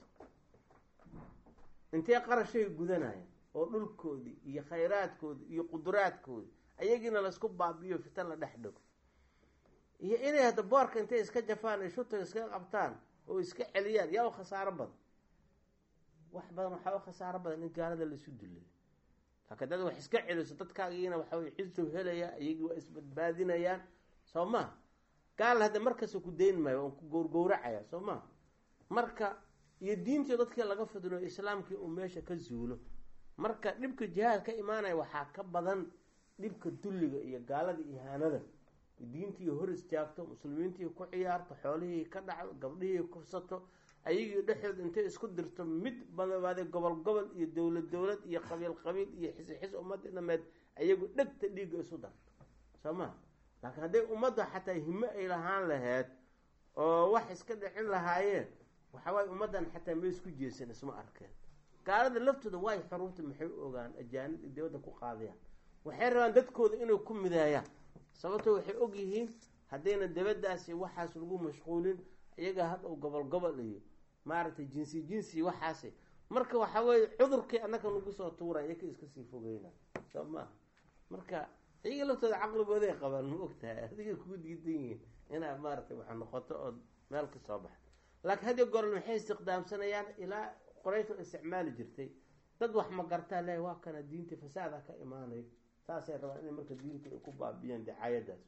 intee qarashay gudanayaan oo dhulkoodii iyo khayraadkoodii iyo quduraadkoodii ayagiina laisku baabiyo fitan la dhex dhigo iyo inay hadda boorka intay iska jafaan ay shutaga iska qabtaan oo iska celiyaan yaa u khasaaro badan wax badan waxaa u khasaaro badan in gaalada laisu dulay laakiin dad wax iska celiso dadkaagiina waxa wey cisow helaya iyagii waa isbadbaadinayaan soo maha gaal hadda markasta ku dayn maayo waan ku gowrgowracaya soo maha marka iyo diintii dadkii laga fidno islaamkii uu meesha ka zuulo marka dhibka jihaad ka imaanaya waxaa ka badan dhibka dulliga iyo gaalada ihaanada diintii hor istaagto muslimiintii ku ciyaarto xoolihii ka dhacdo gabdhihii kufsato ayagii dhexdood intay isku dirto mid badabaaday gobol gobol iyo dowlad dowlad iyo qabiil qabiil iyo xisi xis ummadii dhameed ayagu dhegta dhiigga isu darto soo ma laakiin hadday ummadda xataa himo ay lahaan laheyd oo wax iska dhicin lahaayeen waxawaaye ummaddan xataa ma isku jeesan isma arkeen gaalada laftooda waay xuruubta maxay u ogaan ajaanib iyo dibadda ku qaadayaan waxay rabaan dadkooda inay ku midaayaan sababto waxay og yihiin haddayna dabadaasi waxaas lagu mashquulin iyaga hadhow gobol gobol iyo maaragtay jinsi jinsi waxaasi marka waxa weye cudurkii annaka nagu soo tuura iyaka iska sii fogeyna soo maaha marka iyaga laftooda caqligooday qabaan ma ogtahay adiga kuu diidan yihiin inaa maaragtay wax noqoto oo meel ka soo baxdo laakiin hadiyo goorl maxay istiqdaamsanayaan ilaa qoraysh oo isticmaali jirtay dad wax ma gartaa le waa kana diinta fasaada ka imaanay saasay rabaan inay marka diinta ay ku baabiyaan dicaayadaas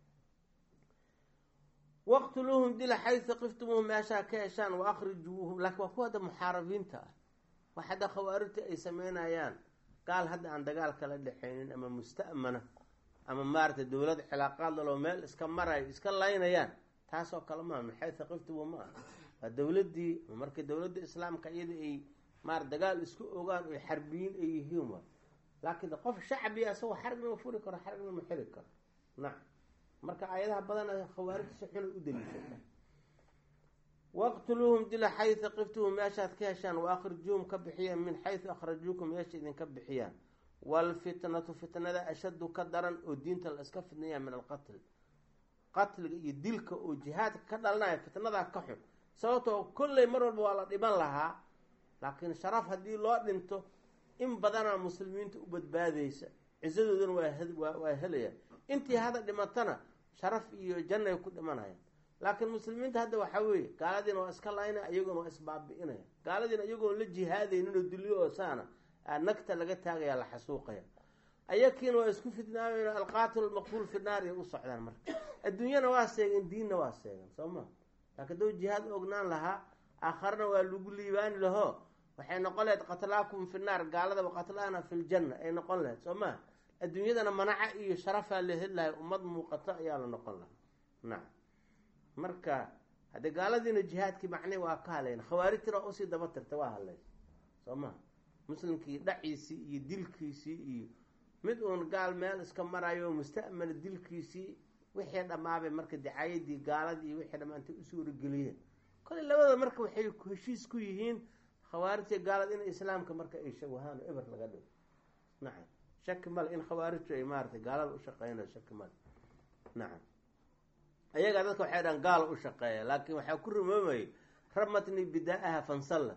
waqtuluuhum dila xaysa qiftumuuhum meeshaa ka heshaan wa akhrijuuhum laakiin waa kuwa hadda muxaarabiinta ah wax hadda khawaarijta ay sameynayaan gaal hadda aan dagaal kala dhexaynin ama musta'mana ama maaragtay dowlad cilaaqaad lalo meel iska marayo iska laynayaan taasoo kale maa min xaysa qiftumu ma ah waa dowladdii markii dowladda islaamka iyada ay maar dagaal isku ogaan oy xarbiyiin ay yihiin waa laakiin qof shacbiya asagoo xarigna ma furi karo xarigna ma xiri karo nacam marka aayadaha badan khawaarijta si xunay u daliishata waqtuluuhum dila xaysa qiftuhum meeshaad ka heshaan wa akhrijuuhum ka bixiyaan min xaysu akhrajuukum meesha idinka bixiyaan waalfitnatu fitnada ashaddu ka daran oo diinta la iska fidnaya min alqatl qatliga iyo dilka oo jihaadka ka dhalanaya fitnadaa ka xun sababtoo kolley mar walba waa la dhiman lahaa laakiin sharaf haddii loo dhinto in badanaa muslimiinta u badbaadaysa cisadoodana waa waa helayaan intii hadda dhimatana sharaf iyo jannay ku dhimanayaan laakiin muslimiinta hadda waxaa weeye gaaladiina waa iska laynaya iyaguna waa isbaabi'inaya gaaladiina iyagoona la jihaadaynin oo dulyo oo saana nagta laga taagaya la xasuuqaya ayakiina waa isku fidnaamayno alqaatil almaqtuul fi naar ay u socdaan marka adduunyana waa seegeen diinna waa seegan soo ma laakiin doo jihaad ognaan lahaa aakharna waa lagu liibaani lahoo waxay noqon lahayd qatlaakum fi naar gaaladaba qatlaana fi ljanna ay noqon lahayd soo maa adduunyadana manaca iyo sharafaa la heli lahay ummad muuqato ayaa la noqon lahaa nacam marka haddii gaaladiina jihaadkii macnii waa ka hadlayn khawaarijtina waa usii daba tirta waa hadlays soo maa muslimkii dhaciisii iyo dilkiisii iyo mid uun gaal meel iska marayo musta'mana dilkiisii wixii dhammaabay marka dicaayadii gaaladii iyo wixii dhammaantay u suurageliyeen koley labada marka waxay heshiis ku yihiin khawaarijta gaalad in islaamka marka ay shawahaan oo eber laga dhigo nacam shaki male in khawaarijtu ay maaratay gaalada u shaqeynayo shaki male nacam ayagaa dadka waxay dhahan gaala u shaqeeya laakiin waxaa ku rumoomayay ramatni bidaa-aha fansalla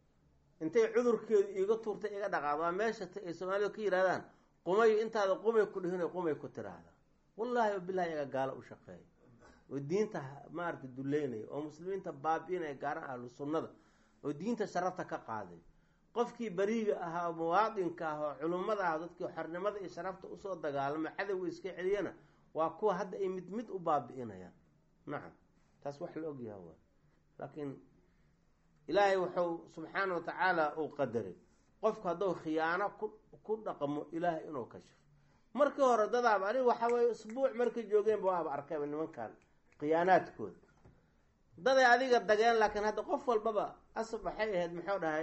intay cudurkeedu iiga tuurtay iga dhaqaad waa meesha ay soomaalida ka yidhahdaan qumayo intaada qumay ku dhihin qumay ku tiraahda wallaahi wabilahi iyaga gaalo u shaqeeya oo diinta maarata duleynaya oo muslimiinta baabi-inaya gaaran ahlu sunnada oo diinta sharafta ka qaaday qofkii beriiga ahaa oo muwaadinka ah oo culummada ah dadkii xornimada iyo sharafta usoo dagaalama cadowga iska celiyana waa kuwa hadda ay mid mid u baabi-inayaan nacam taas wax la ogyaha waa laakiin ilaahay wuxuu subxaana wa tacaala uu qadaray qofku hadduu khiyaano ku ku dhaqmo ilaahay inuu kashifo markii hore dadaaba aniga waxaa weye isbuuc markay joogeenba waaba arkayba nimankan khiyaanaadkooda daday adiga dageen laakiin hadda qof walbaba asab waxay ahayd muxuu dhahay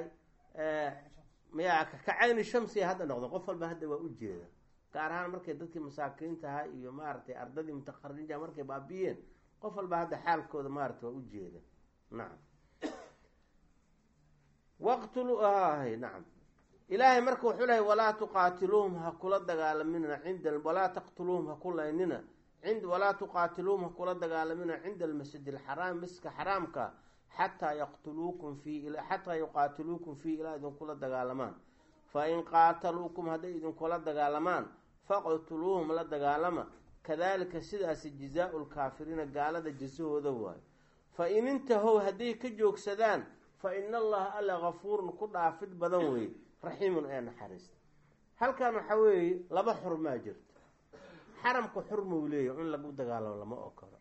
maya kacayni shamsiya hadda noqdo qof walba hadda waa u jeeda gaar ahaan markay dadkii masaakiintaha iyo maaragtay ardadii mutaqarija markay baabiyeen qof walba hadda xaalkooda maarata waa u jeeda nacam waqtulu ahay nacam ilaahay marka wuxuu lehay walaa tuqaatiluuhum ha kula dagaalaminna cinda walaa taqtuluuhum ha ku laynina ind walaa tuqaatiluuhum ha kula dagaalamina cinda almasjid alxaraam masjidka xaraamka xataa yaqtuluukum fii xataa yuqaatiluukum fii ilaa idinkula dagaalamaan fa in qaataluukum hadday idinkula dagaalamaan faqtuluuhum la dagaalama kadalika sidaasi jazaa-u lkaafiriina gaalada jasahooda waayo fa in intahow hadday ka joogsadaan fa ina allaha alla gafuurun ku dhaafid badan weeye raxiimun ee naxariista halkan waxaa weeye laba xurmaa jirto xaramka xurmuu leeyahy in lagu dagaalamo lama okolo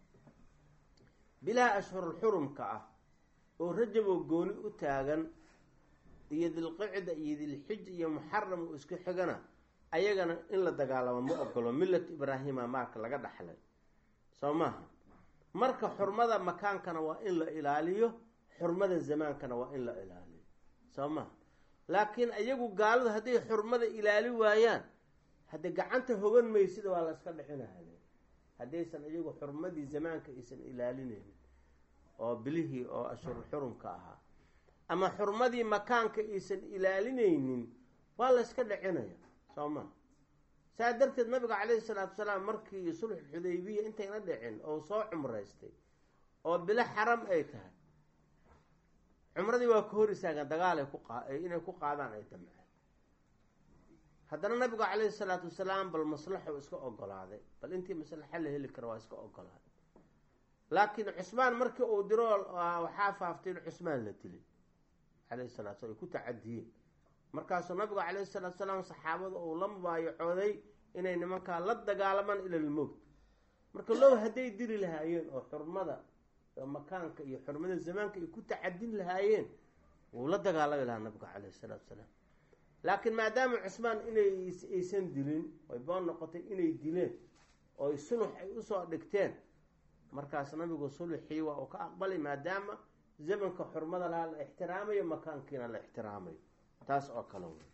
bilaha ashhurul xurumka ah oo rajaboo gooni u taagan iyo dilqicda iyo dilxij iyo muxaram uu isku xigana ayagana in la dagaalamo ma ogolo millat ibraahima maarka laga dhaxlay soo maaha marka xurmada makaankana waa in la ilaaliyo xurmada zamaankana waa in la ilaaliyo soo maha laakiin iyagu gaaladu hadday xurmada ilaali waayaan haddee gacanta hogan maysida waa la iska dhicinahay haddaysan iyagu xurmadii zamaanka aysan ilaalinaynin oo bilihii oo ashhur xurumka ahaa ama xurmadii makaanka aysan ilaalinaynin waa la iska dhicinaya soo maa saa darteed nabiga calayhi salaatu wasalaam markii sulx xudaybiya intayna dhicin oo soo cumraystay oo bilo xaram ay tahay cumradii waa ka hor istaagaan dagaalay ku qa inay ku qaadaan ay damceen haddana nabigu calayhi salaatu wasalaam bal maslaxu iska ogolaaday bal intii maslaxa la heli kara waa iska ogolaaday laakiin cusmaan markii uu diro waxaa faaftay in cusmaan la dilay calayhi salatu slam ay ku tacadiyeen markaasuu nabigu calayhi salaatu salaam saxaabada uu la mubaayacooday inay nimankaa la dagaalamaan ilalmowt marka low hadday diri lahaayeen oo xurmada makaanka iyo xurmada zamaanka ay ku tacadin lahaayeen wuu la dagaalami lahaa nabiga calayhi salaatu salaam laakiin maadaama cusmaan inay aysan dilin oy boon noqotay inay dileen oo sulux ay usoo dhigteen markaas nabigu sulxii waa uu ka aqbalay maadaama zamanka xurmada lahaa la ixtiraamayo makaankiina la ixtiraamayo taas oo kale wey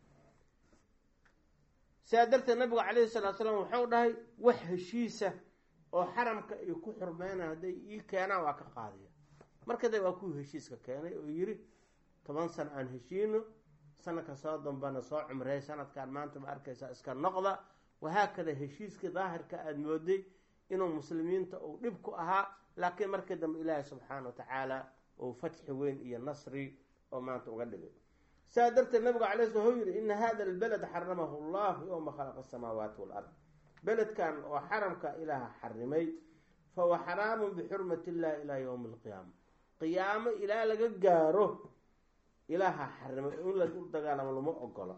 sidaa darteed nabigu calayhi salatu salaam waxau dhahay wax heshiisa oo xaramka ay ku xurmeynaan hadday ii keenaan waa ka qaadaya markada waa kuwii heshiiska keenay oo yiri toban sano aan heshiino sanadka soo dambana soo cumreey sanadkaan maanta ma arkaysaa iska noqda wahaakada heshiiskii daahirka aada mooday inuu muslimiinta uu dhib ku ahaa laakiin markii dambe ilaahi subxaana wa tacaala uu fatxi weyn iyo nasri oo maanta uga dhigay saa darteed nabigu calay sl wuxuu yihi ina hada albaled xaramahu llahu yowma khalaqa asamaawaati walard beledkan oo xaramka ilaaha xarimay fahuwa xaraamun bixurmati illahi ilaa yowmi alqiyaama qiyaamo ilaa laga gaaro ilaaha xarimay in la dagaalamo lama ogolo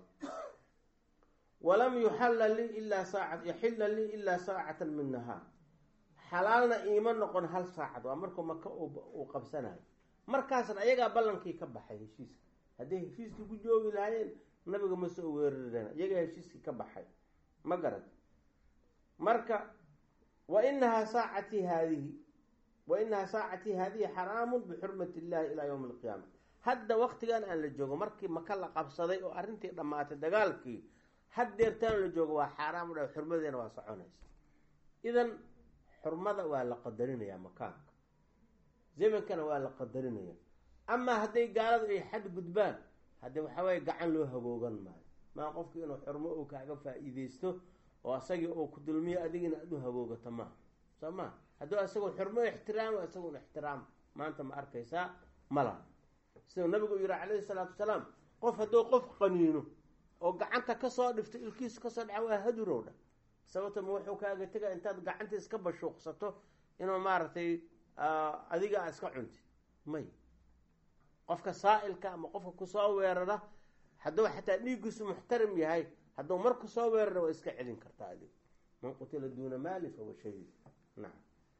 walam yuxalla lii ilaa saaca yaxilla lii ilaa saacatan min nahaar xalaalna iima noqon hal saacad waa markuu maka uu qabsanayo markaasna ayagaa ballankii ka baxay heshiiska hadday heshiiskii ku joogi lahaayeen nabiga ma soo weerareen iyagaa heshiiskii ka baxay ma garad marka wa inahaa saacatii haadihi wa inahaa saacatii haadihi xaraamun bixurmati illahi ilaa yowmi alqiyaama hadda waktigan aan la joogo markii maka la qabsaday oo arrintii dhammaatay dagaalkii haddeertaan la joogo waa xaaraam dha xurmadeena waa soconaysa idan xurmada waa la qadarinayaa makaanka zamankana waa la qadarinaya amaa hadday gaaladu ay xad gudbaan haddii waxaweye gacan loo hagoogan maayo maa qofki inuu xurmo uu kaaga faa-iideysto oo asagii uu ku dulmiyo adigina aad u hagoogato maaha soo maa hadduu asagoo xurmo ixtiraamo isagun ixtiraam maanta ma arkaysaa mala siduu nabigu yihi calayhi salaatu wasalaam qof hadduu qof qaniino oo gacanta kasoo dhifto ilkiisa kasoo dhaca waa hadurow dha sababta ma wuxuu kaaga tega intaad gacanta iska bashuuqsato inuu maaragtay adiga a iska cuntid may qofka saa-ilka ama qofka kusoo weerara hadduu xataa dhiiggiisu muxtarim yahay hadduu mar kusoo weerara waa iska celin kartaa adig man qutila duuna maali fahuwa shahiid nacam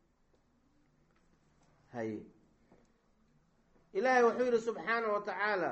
haye ilaahay wuxuu yihi subxaana wa tacaala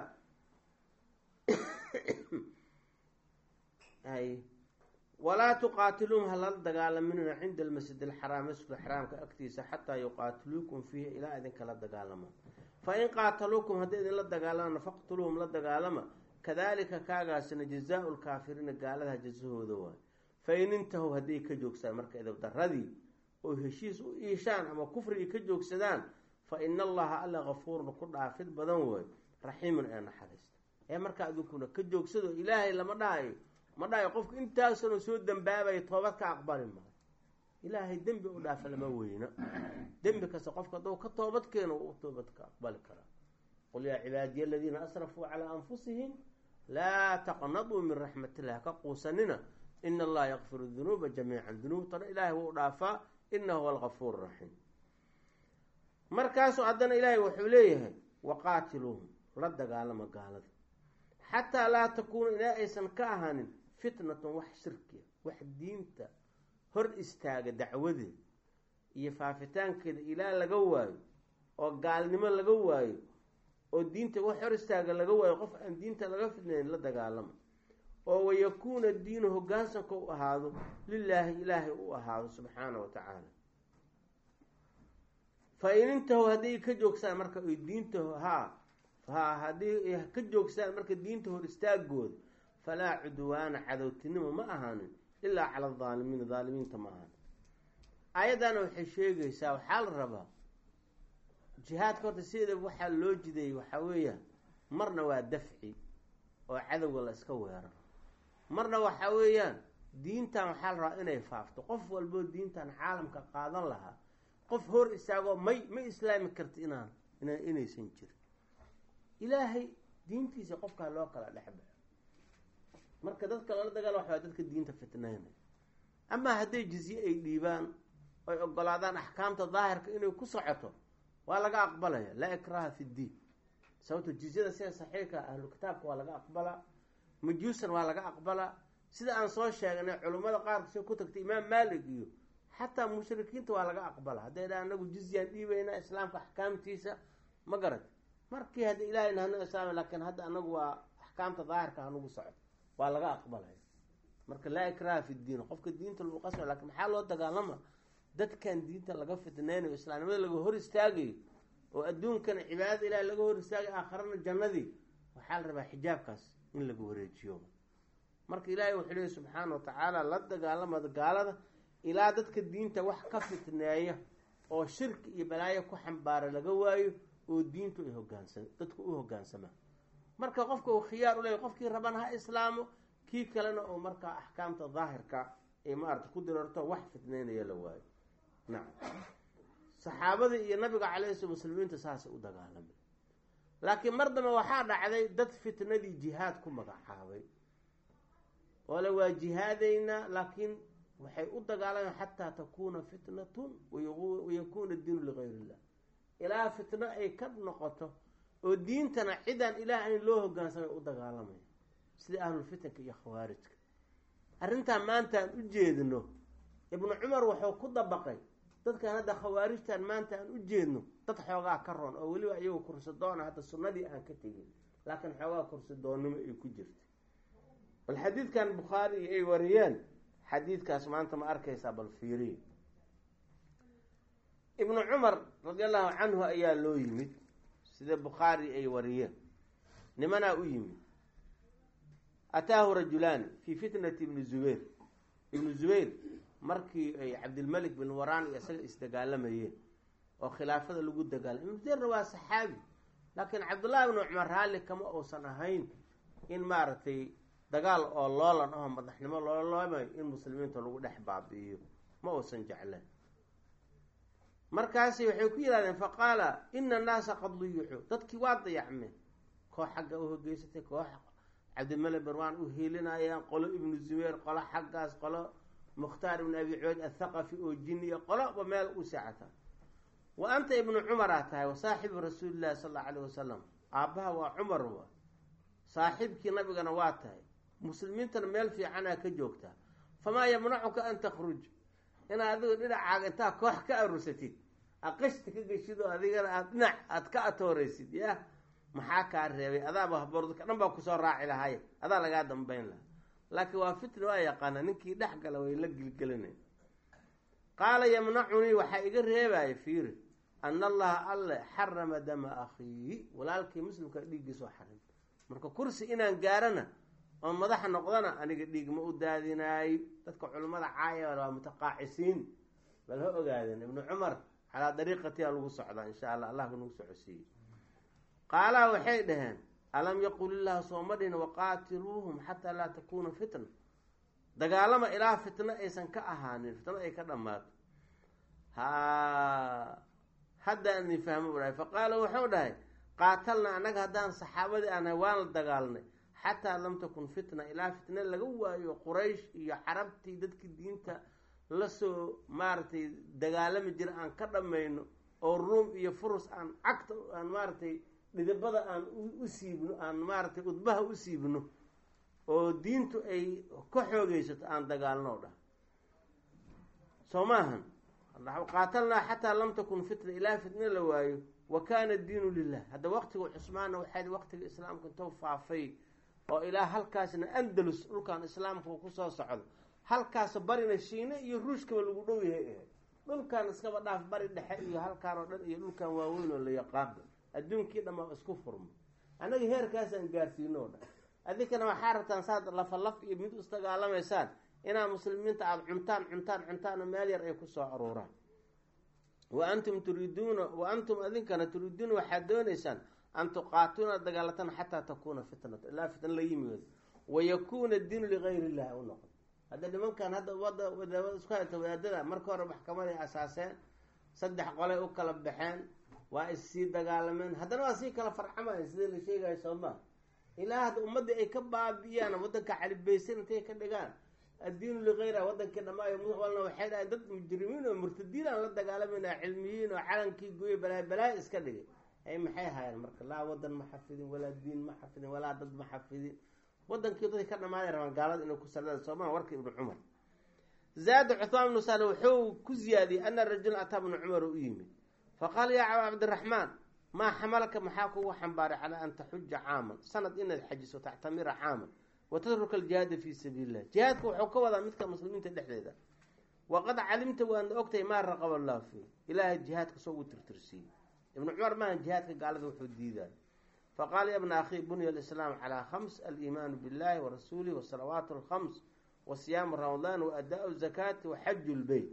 hay walaa tuqaatiluum halala dagaalaminuna cinda almasjid alxaraam masjidka xaraamka agtiisa xataa yuqaatiluukum fiihi ilaa idinkala dagaalama fain qaataluukum hadday idinla dagaalamana faqtuluuhum la dagaalama kadalika kaagaasina jazaau lkaafiriina gaaladaha jasahooda waay fain intahow hadday ka joogsadaan marka idabdaradii oo heshiis u iishaan ama kufrigii ka joogsadaan fa ina allaha alla kafuurun ku dhaafid badan way raxiimun ee naxariista ee markaa idinkuna ka joogsado ilaahay lama dhahayo ma dhahayo qofku intaasanu soo dambaabayo toobad ka aqbali maayo ilaahay dembi u dhaafa lama weyno dembi kasta qofka hadduu ka toobad keeno u toobad ka aqbali karaa qul yaa cibaadiya aladiina asrafuu calaa anfusihim laa taqnaduu min raxmat illah ka quusanina ina allaha yakfiru dunuuba jamiican dunuubtana ilaahay wuu dhaafaa inahu huwa algafuur raxiim markaasu haddana ilaahay wuxuu leeyahay waqaatiluuhum la dagaalama gaalada xataa laa takuuna ilaa aysan ka ahaanin fitnatun wax shirkiya wax diinta hor istaaga dacwadeeda iyo faafitaankeeda ilaa laga waayo oo gaalnimo laga waayo oo diinta wax hor istaaga laga waayo qof aan diinta laga fidnayn la dagaalama oo wayakuuna diinu hogaansanka u ahaado lilaahi ilaahay u ahaado subxaana wa tacaala fa in intahu hadday ka joogsaan marka ay diinta haa ha haddii ka joogsaan marka diinta hor istaagooda falaa cudwaana cadowtinimo ma ahaanin ilaa cala adaalimiina daalimiinta ma ahaanin aayaddaana waxay sheegaysaa waxaa la rabaa jihaadka horta sideeda waxaa loo jideeyey waxaa weeyaan marna waa dafci oo cadowga la iska weeraro marna waxaa weeyaan diintan waxaa la rabaa inay faafto qof walboo diintan caalamka qaadan lahaa qof hor istaagoo may ma islaami karta inaan ina inaysan jirin ilaahay diintiisa qofkaa loo kala dhexbaxo marka dadka lala dagaal waxaa dadka diinta fitnaynaya amaa hadday jizye ay dhiibaan oy ogolaadaan axkaamta daahirka inay ku socoto waa laga aqbalaya laa ikraha fi ddiin sababto jizyada sida saxiixka ahlu kitaabka waa laga aqbalaa majuusan waa laga aqbalaa sida aan soo sheegnay culimmada qaarka soo ku tagtay imaam maalik iyo xataa mushrikiinta waa laga aqbala hadday dha anagu jizyaan dhiibaynaa islaamka axkaamtiisa ma garat markii hadda ilahay nahno islaam laakiin hadda anagu waa axkaamta daahirka hanugu socdo waa laga aqbalaya marka laa ikraha fi ddiin qofka diinta lagu qasba lakin maxaa loo dagaalama dadkan diinta laga fitneynayo islaamnimada laga hor istaagayo oo adduunkana cibaadada ilahi laga hor istaagayo aakharana jannadii waxaa la rabaa xijaabkaas in laga wareejiyo marka ilaahay wuxuu leey subxaana wa tacaala la dagaalama gaalada ilaa dadka diinta wax ka fitneeya oo shirki iyo balaayo ku xambaara laga waayo oo diintu ay hogaansan dadku u hogaansamaan marka qofka uu khiyaar u leeya qofkii rabana ha islaamo kii kalena oo markaa axkaamta daahirka ay maarata ku dirarto wax fitneynaya la waayo nacam saxaabadii iyo nabiga calayhi sala muslimiinta saasay u dagaalamay laakiin mar dambe waxaa dhacday dad fitnadii jihaad ku magacaabay oo le waa jihaadaynaa laakiin waxay u dagaalamaan xataa takuuna fitnatun wayakuuna diinu ligayr illah ilaa fitno ay ka noqoto oo diintana cidaan ilaah ayn loo hogaansamay u dagaalamaya sida ahlulfitanka iyo khawaarijka arrintan maanta aan u jeedno ibnu cumar wuxuu ku dabaqay dadkan hadda khawaarijtan maanta aan u jeedno dad xoogaa ka roon oo weliba iyagu kursidoona hadda sunnadii aan ka tegin laakiin xoogaa kursidoonnimo ay ku jirta bal xadiidkan bukhaari iyo ay wariyeen xadiidkaas maanta ma arkaysaa bal fiiriya ibnu cumar radi allahu canhu ayaa loo yimid sida bukhaari ay wariyeen nimanaa u yimid ataahu rajulaani fii fitnati ibni zubayr ibnu zubayr markii ay cabdilmalik bin waraan iyo isaga isdagaalamayeen oo khilaafada lagu dagaalamay ibnu zubayrna waa saxaabi laakiin cabdullahi ibnu cumar raalli kama uusan ahayn in maaragtay dagaal oo loolan aho madaxnimo looloomayo in muslimiinta lagu dhex baabi'iyo ma uusan jecleen markaasi waxay ku yidhahdeen faqaala ina annaasa qad duyuxuu dadkii waa dayacmeen koox xagga u hogeysatay koox cabdimalik barwaan u hiilinayaan qolo ibnu zubayr qolo xaggaas qolo mukhtaar ibnu abi cubeyd athaqafi oo jiniya qoloba meel u seexata wa anta ibnu cumaraa tahay wa saaxibu rasuulillahi sal allau alayh wasalam aabbaha waa cumar wa saaxiibkii nabigana waa tahay muslimiintana meel fiicanaa ka joogtaa famaa yamnacuka an takhruj inaad adigu dhinacaaga intaa koox ka arursatid aqashta ka geshidoo adigana aad dhinac aada ka atooreysid yah maxaa kaa reebay adaaba haboor dadka dhan baa kusoo raaci lahaye adaa lagaa dambeyn lahaa laakiin waa fitna waa yaqaana ninkii dhex gala way la gilgelinay qaala yamnacunii waxaa iga reebaya fiiri ana allaha alle xarama dama akhiihi walaalkii muslimka dhiiggiisoo xarim marka kursi inaan gaarana oo madaxa noqdana aniga dhiig ma u daadinaayo dadka culimmada caaya waa mutaqaacisiin bal ha ogaadeen ibnu cumar calaa dariiqatiyaa lagu socdaa insha allah allah nagu socodsiiyey qaalaha waxay dhaheen alam yaqul illahu sooma dhihin waqaatiluuhum xataa laa takuuna fitna dagaalama ilaa fitno aysan ka ahaanin fitno ay ka dhammaato ha haddaan idin fahmo u dhahay faqaala wuxuu dhahay qaatalna annaga haddaan saxaabadii aanahay waan la dagaalnay xataa lam takun fitna ilaa fitna laga waayo quraysh iyo carabtii dadkii diinta lasoo maaragtay dagaalami jira aan ka dhammayno oo ruum iyo furus aan cagta aan maaragtay dhidibada aan u siibno aan maaragtay udbaha u siibno oo diintu ay ka xoogeysato aan dagaalno dhah soo maahan qaatalnaa xataa lam takun fitna ilaa fitna la waayo wa kaana diinu lilah hadda waqtiga cusmaanna waxay waqtiga islaamka intou faafay oo ilaa halkaasna andalus dhulkan islaamka kusoo socdo halkaas barina shiine iyo ruushkaba lagu dhow yahay ahayd dhulkan iskaba dhaaf bari dhexe iyo halkaan oo dhan iyo dhulkan waaweyn oo la yaqaano adduunkii dhammaa isku furmo annaga heerkaasaan gaarsiino o dhan adinkana waxaa rabtaan saad lafalaf iyo mid isdagaalamaysaan inaa muslimiinta aada cuntaan cuntaan cuntaanoo meel yar ay kusoo aruuraan wa antum turiiduuna wa antum adinkana turiiduuna waxaad doonaysaan an tuqaatuna dagaalataan xataa takuuna fitnat ilaa fitna la yimid wayakuuna diinu ligayr illahi u noqon hadda nimankan hadda wada wadaawada isku hayta wadaadada marka hore maxkamaday asaaseen saddex qolay u kala baxeen waa issii dagaalameen haddana waa sii kala farcamayan sidii la sheegayo soo maa ilaa hadda ummaddii ay ka baabi'iyaan waddanka calibaysan intay ka dhigaan addiinu ligayra wadankii dhamaayo muqbalna waxay dhahay dad mujrimiin oo murtadiin aan la dagaalamayna cilmiyiin oo calankii gooye balaayo balaayo iska dhigay ay maxay ahaayeen marka laa wadan ma xafidin walaa diin ma xafidin walaa dad ma xafidin wadankii dadkii ka dhamaaday rabaan gaalada inay ku saldaan soomaa warka ibnu cumar zaada cuhmaan ibnu sale wuxuu ku ziyaadiyey ana rajula ataa ibnu cumar u yimid faqaala yaa caba cabdiraxmaan maa xamalaka maxaa kugu xambaaray calaa an taxuja caaman sanad inaad xajiso tactamira caaman wa tatruka aljihaada fii sabiili illah jihaadka wuxuu ka wadaa midka muslimiinta dhexdeeda waqad calimta waana ogtahay maa raqaba allahu fiih ilaahay jihaadka soo ugu tirtirsiiyey ibnu cumar maaha jihaadka gaalada wuxuu diidayo faqaala ya bna akhi bunya alislaam calaa khams aliimaanu billahi wa rasuulih wasalawaatu alkhams wa siyaamu ramadaan wa adaa zakaati wa xaju lbeyt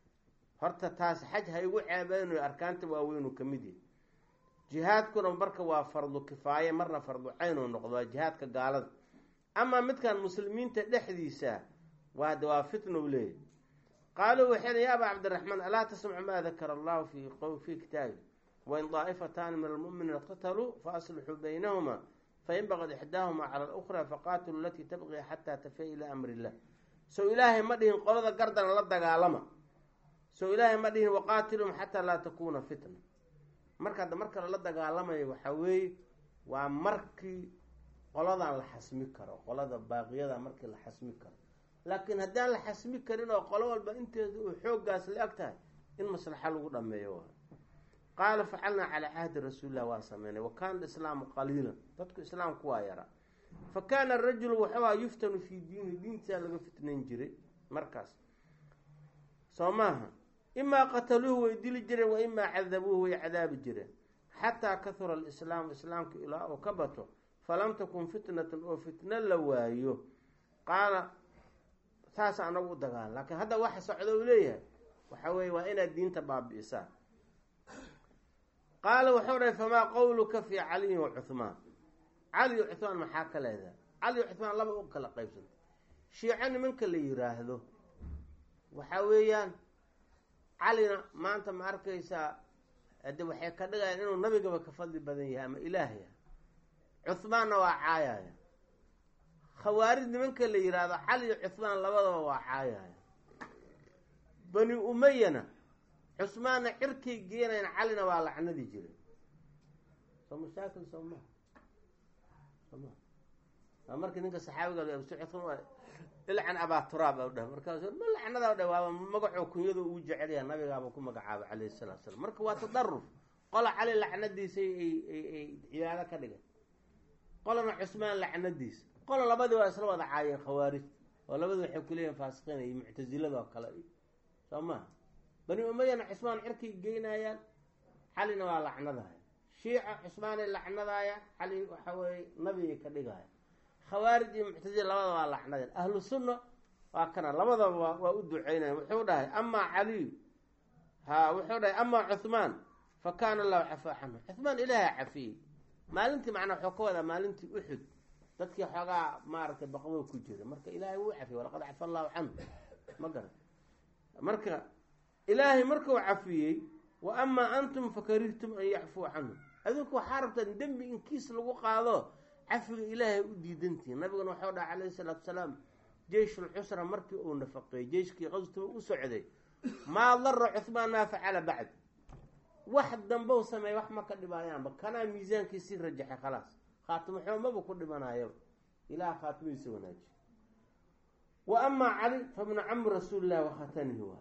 horta taas xaj ha igu ceebeynayo arkaanta waaweynuu ka mid yahay jihaadkuna marka waa fardu kifaaye marna fardu cayn uu noqdo waa jihaadka gaalada amaa midkan muslimiinta dhexdiisa waa de waa fitna u leeyahy qaaluu waxay ya aba cabdiraxmaan alaa tasmacu maa dakara allahu fi fii kitaabi wain daa'ifataani min almu'miniina iqtataluu faaslixuu baynahuma fain baqad ixdaahuma cala alukra faqaatiluu alatii tabqii xataa tafiya ilaa amri illah sow ilaahay ma dhihin qolada gardana la dagaalama sow ilaahay ma dhihin waqaatilum xataa laa takuuna fitna marka hadda marka lala dagaalamayo waxaa weeye waa markii qoladan la xasmi karo qolada baaqiyada markii la xasmi karo laakiin haddaan la xasmi karin oo qolo walba inteeda uu xooggaas la eg tahay in maslaxa lagu dhameeyo waa qaala facalnaa calaa cahdi rasuulilah waa sameynay wa kaana islaamu qaliilan dadku islaamku waa yaraa fa kaana arajulu waxuaa yuftanu fii diinihi diintisaa laga fitnayn jiray markaas soo maaha imaa qataluuhu way dili jireen wa imaa cadabuuhu way cadaabi jireen xataa kahura alislaamu islaamka ilaa uu ka bato falam takun fitnatun oo fitno la waayo qaala saasa anagu u dagaalan laakiin hadda waxa socdo uu leeyahay waxa weeye waa inaad diinta baabi'isaan qaala wuxuu dhahay famaa qowluka fii caliyin wa cuhmaan cali iyo cuhmaan maxaa ka leedahay cali iyo cuhmaan laba u kala qaybsanta shiico nimanka la yiraahdo waxaa weeyaan calina maanta ma arkaysaa hade waxay ka dhigayaan inuu nabigaba ka fadli badan yahay ama ilaahya cuhmaanna waa caayaya khawaarij nimanka la yiraahdo cali iyo cuhmaan labadaba waa caayaya bani umayana cusmaanna cirkay geenayan calina waa lacnadi jiray soo mashaakil soo maha soo maha waa markii ninka saxaabiga ilcan abaa turaab o dhah markaas ma lacnada dhah waaba magacoo kunyadu ugu jecel yaha nabigaaba ku magacaaba calayhi salatu salam marka waa tadaruf qola cali lacnadiisa ay ay cibaado ka dhigay qolana cusmaan lacnadiisa qola labadii waa isla wada caayeen khawaarij oo labadii waxay kuleeyihin faasiqiin iyo muctasilada oo kale soo maha bani umayana cusmaan cirkay geynayaan calina waa lacnadaya shiica cusmaanay lacnadayaan cali waxa weeye nabigay ka dhigaya khawaarij iyo muctazila labada waa lacnadeen ahlu sunna waa kana labadaba waa waa u duceynaya wuxuu dhahay amaa caliyu ha wuxuu dhahay amaa cuhmaan fa kaana allahu cafaa canhu cuhmaan ilaaha cafiyey maalintii macnaa waxuu ka wadaa maalintii uxud dadkii xoogaa maaragtay baqbo ku jira marka ilaahay wuu cafiyey walaqad cafa allahu canhu ma garan marka ilaahay markuu cafiyey wa amaa antum fakarihtum an yacfuu canhu adinku waxaa rabtaan dembi in kiis lagu qaado cafiga ilaahay u diidantihin nabiguna waxau dhaha calayhi salaatu salaam jeyshul cusra markii uu nafaqeeyey jeyshkii qaswatuba u socday maa dara cuhmaan maa facala bacd wax dambow sameey wax ma ka dhibaayaanba kanaa miisaankii sii rajaxay khalaas khaatimo xoomaba ku dhimanaayaba ilaah khaatimadiisa wanaajiy wa amaa cali fa bnu cami rasuulillahi wa khatanihi waay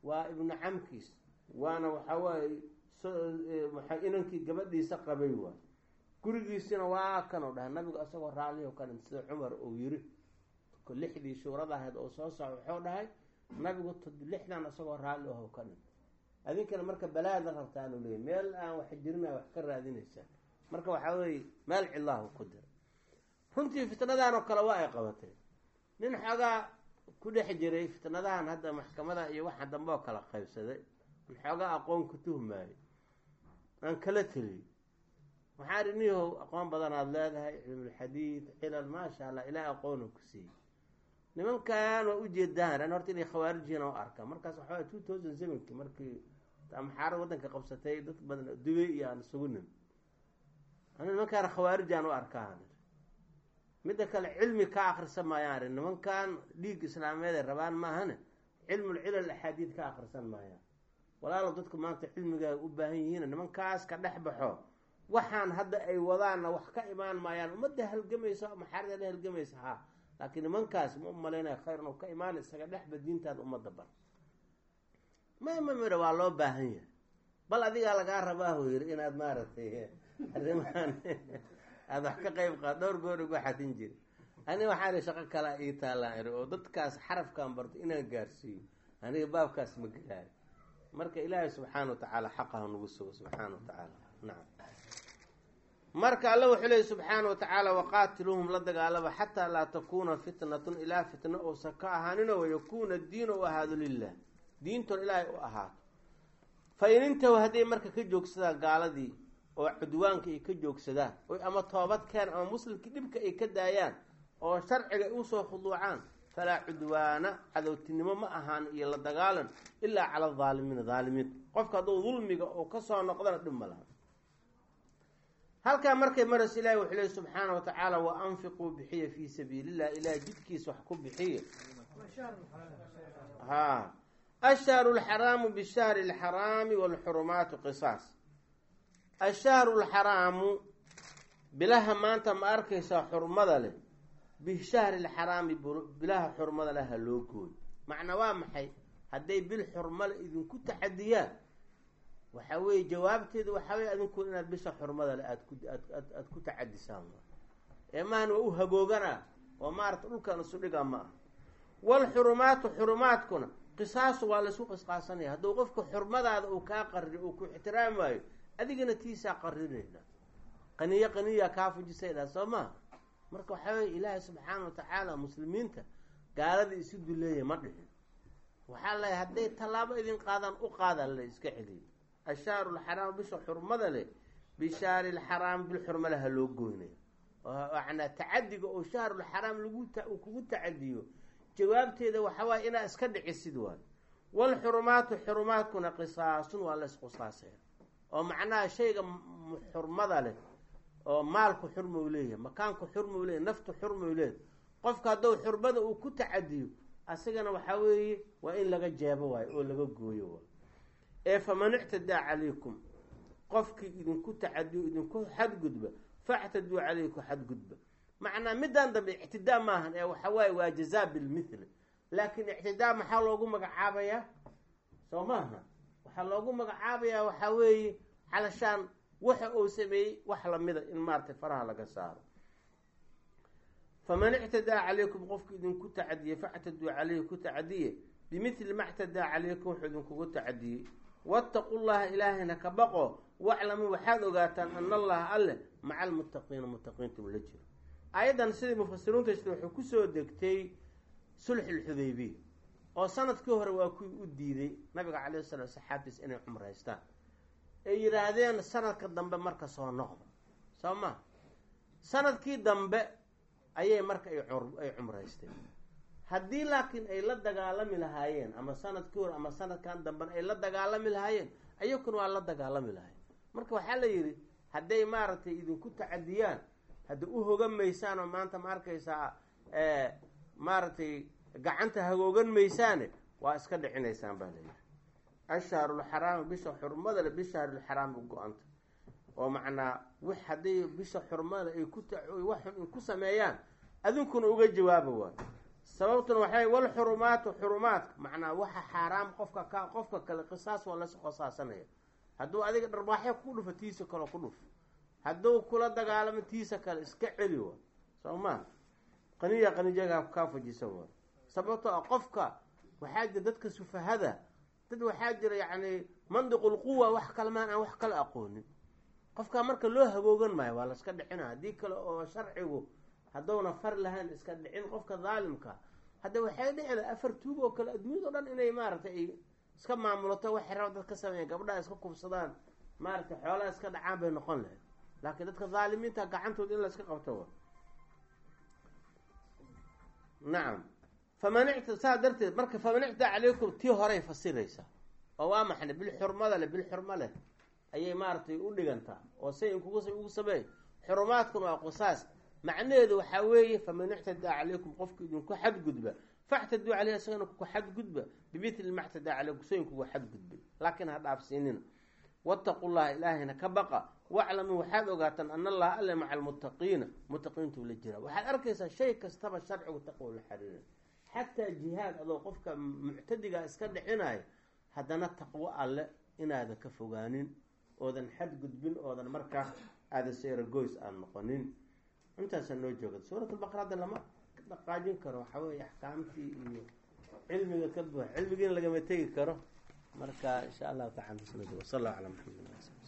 waa ibnu camkiis waana waxaa waaye inankii gabadhiisa qabay waay gurigiisina waa kanoo dhahay nabigu isagoo raalliho kanin sida cumar uu yiri lixdii shuurada ahayd oo soo soco wuxuu dhahay nabigu lixdan isagoo raalli aho ka dhin adinkana marka balaada rabtaanu leeyay meel aan wax jirina wax ka raadinaysaa marka waxaa weeye meel cidlahu ku dira runtii fitnadan oo kale waa ay qabatay nin xoogaa ku dhex jiray fitnadahan hadda maxkamada iyo waxa dambe oo kala qaybsaday an xoogaa aqoon ku tuhmaayo aan kala teliyey waxaa ri niyahow aqoon badan aada leedahay cilmulxadiid cilal maasha allah ilaah aqoonu ku siiyey nimankan waa ujeedaan an horta inay khawaarijina u arka markaas waxaa two thousand sevenki markii maxaarad waddanka qabsatay dad badan dubay iyo aan isugu nim ana nimankaan khawaarijaan u arkaa midda kale cilmi ka akrisa maayaan nimankan dhiig islaameed ay rabaan maahane cilmulcilal axaadiid ka akrisan maayaan walaalo dadku maanta cilmigaa u baahan yihiin nimankaas ka dhex baxo waxaan hadda ay wadaanna wax ka imaan maayaan ummadda halgamaysa maxaarada halgamaysa ha laakiin nimankaas ma umalaynaya khayr inuu ka imaan isaga dhexba diintaada ummadda bar mama midha waa loo baahan yahay bal adigaa lagaa rabaahu yiri inaad maaragtay arrimahan aada wax ka qayb qaad dhowr goor ugu xatin jiri aniga waxaan i shaqo kalaa ii taallaan iri oo dadkaas xarafkan barto inaan gaarsiiyo aniga baabkaas ma gelaayo marka ilaahay subxaana wa tacaala xaqaha nagu sugo subxaana wa tacaala nacam marka alla wuxuu leeyay subxaana wa tacaala waqaatiluuhum la dagaalaba xataa laa takuuna fitnatun ilaa fitna uusan ka ahaaninoo wayakuuna diina u ahaado lilah diintoon ilaahay u ahaato fa in intahu hadday marka ka joogsadaan gaaladii oo cudwaanka ay ka joogsadaan oy ama toobad keen ama muslimkii dhibka ay ka daayaan oo sharciga ay usoo khuduucaan falaa cudwaana cadowtinimo ma ahaan iyo la dagaalan ilaa cala adaalimiina daalimiinta qofka hadduu dulmiga oo kasoo noqdana dhib ma laha halkaa markay maras ilahi wuxuu leey subxaana wa tacaala wa anfiquu bixiya fii sabiilillah ilaah jidkiisa wax ku bixiya ha ashahru lxaraamu bishahri lxaraami walxurumaatu qisaas ashahru lxaraamu bilaha maanta ma arkaysaa xurmada leh bishahri lxaraami bilaha xurmada leh ha loo gooyo macnaa waa maxay hadday bil xurmale idinku taxadiyaan waxa weeye jawaabteedu waxaa weye adinku inaad bisha xurmada le aad ku aad ku tacadisaan ee maahan waa u hagoogana oo maarata dhulkan isu dhiga ma ah walxurumaatu xurumaadkuna qisaasu waa laysku qisqaasanaya hadduu qofka xurmadaada uu kaa qarri uu ku ixtiraamaayo adigana tiisaa qarinayna qaniyo qaniyaa kaa fujisaydhaa soo maha marka waxaa weye ilaahay subxaana wa tacaala muslimiinta gaalada isu duleeya ma dhihin waxaa lay hadday tallaabo idin qaadaan u qaada la iska celiyo ashahru lxaraam bisha xurmada leh bishaari lxaraam bil xurmale ha loo goynaya manaa tacadiga oo shahrulxaraam lagu kugu tacadiyo jawaabteeda waxawaay inaa iska dhicisid waay walxurumaatu xurumaadkuna qisaasun waa laysqisaasaya oo macnaha shayga xurmada leh oo maalku xurmau leeyahay makaanku xurmau leeyahy naftu xurmau leeyahy qofka hadduu xurmada uu ku tacadiyo asagana waxaa weeye waa in laga jeebo waayo oo laga gooyo waay ee faman ictadaa calaykum qofkii idinku tacadiyo idinku xadgudba factaduu calayku xadgudba macnaa midaan dambe ictidaa maahan ee waxa waaye waa jazaa bilmithli laakiin ictidaa maxaa loogu magacaabayaa soo maaha waxaa loogu magacaabayaa waxaa weeye calashaan waxa uu sameeyey wax lamida in maaratay faraha laga saaro faman ictadaa calaykum qofki idinku tacadiye factaduu calayhi ku tacadiye bimithli ma ctadaa calaykum wuxuu idinkugu tacadiyey waataqu llaha ilaahayna ka baqo waclamuu waxaad ogaataan ana allaha alle maca almuttaqiina muttaqiinta uu la jiro aayaddan sidii mufasiriinta jira wuxuu kusoo degtay sulxulxudaybiya oo sanadkii hore waa kuwii u diiday nabiga calayhi salaam saxaabtiis inay cumraystaan ay yidhaahdeen sanadka dambe marka soo noqdo soo ma sanadkii dambe ayay marka ay cumraysteen haddii laakiin ay la dagaalami lahaayeen ama sanadkii hore ama sanadkan dambena ay la dagaalami lahaayeen ayakuna waa la dagaalami lahayen marka waxaa la yidhi hadday maaragtay idinku tacadiyaan hadda u hogan maysaan oo maanta ma arkaysaa maaragtay gacanta hagoogan maysaane waa iska dhicinaysaan baa layidhi ashhaarulxaraami bisha xurmada le bishahrulxaraam u go-anta oo macnaa w hadday bisha xurmada ay ku wax ku sameeyaan adinkuna uga jawaaba waayo sababtuna waxay walxurumaatu xurumaadka macnaa waxa xaaraam qofka ka qofka kale qisaas waa las qisaasanaya hadduu adiga dharbaaxyo ku dhufo tiisa kale ku dhuf hadduu kula dagaalamo tiisa kale iska celi wa soo maa qaniya qanijaga kaa fujisa wa sababtoo a qofka waxaa jira dadka sufahada dad waxaa jira yacni mandiqul quwa wax kale maan aan wax kala aqoonin qofkaa marka loo hagoogan maayo waa laska dhicina haddii kale oo sharcigu haddowna far lahayn iska dhicin qofka daalimka hadda waxay dhici laha afar tuug oo kale adduunyada o dhan inay maaragtay ay iska maamulato waxay raba dad ka sameeyan gabdhaha iska kubsadaan maaragtay xoolaha iska dhacaan bay noqon lahayd laakiin dadka dhaalimiinta gacantooda in la iska qabto nacam faman icta saa darteed marka faman ictaa calaykum tii horay fasiraysaa oo waa maxay bilxurmada leh bilxurmo leh ayay maaragtay u dhigantaa oo say inkugu ugu sameey xurumaadkuna waa qisaas macnaheedu waxaa weeye faman ictadaa calaykum qofka idinku xadgudba factaduu caleyh isagana kuku xadgudba bimithli ma ctadaa calaykum so inkugu xadgudbay laakiin ha dhaafsiinina wattaqu llaha ilaahayna ka baqa waclamuu waxaad ogaataan ana allaha alle maca almuttaqiina muttaqiintuu la jira waxaad arkaysaa shay kastaba sharcigu taqwa la xariiray xataa jihaad adoo qofka muctadiga iska dhicinayo haddana taqwo alle inaadan ka fogaanin oodan xadgudbin oodan markaa aadan seeragoys aan noqonin intaasaa noo jooga suurat albaqara hadda lama dhaqaajin karo waxaa weeye axkaamtii iyo cilmiga ka buux cilmigiina lagama tegi karo marka insha allahu tacala sal allahu cala maxamed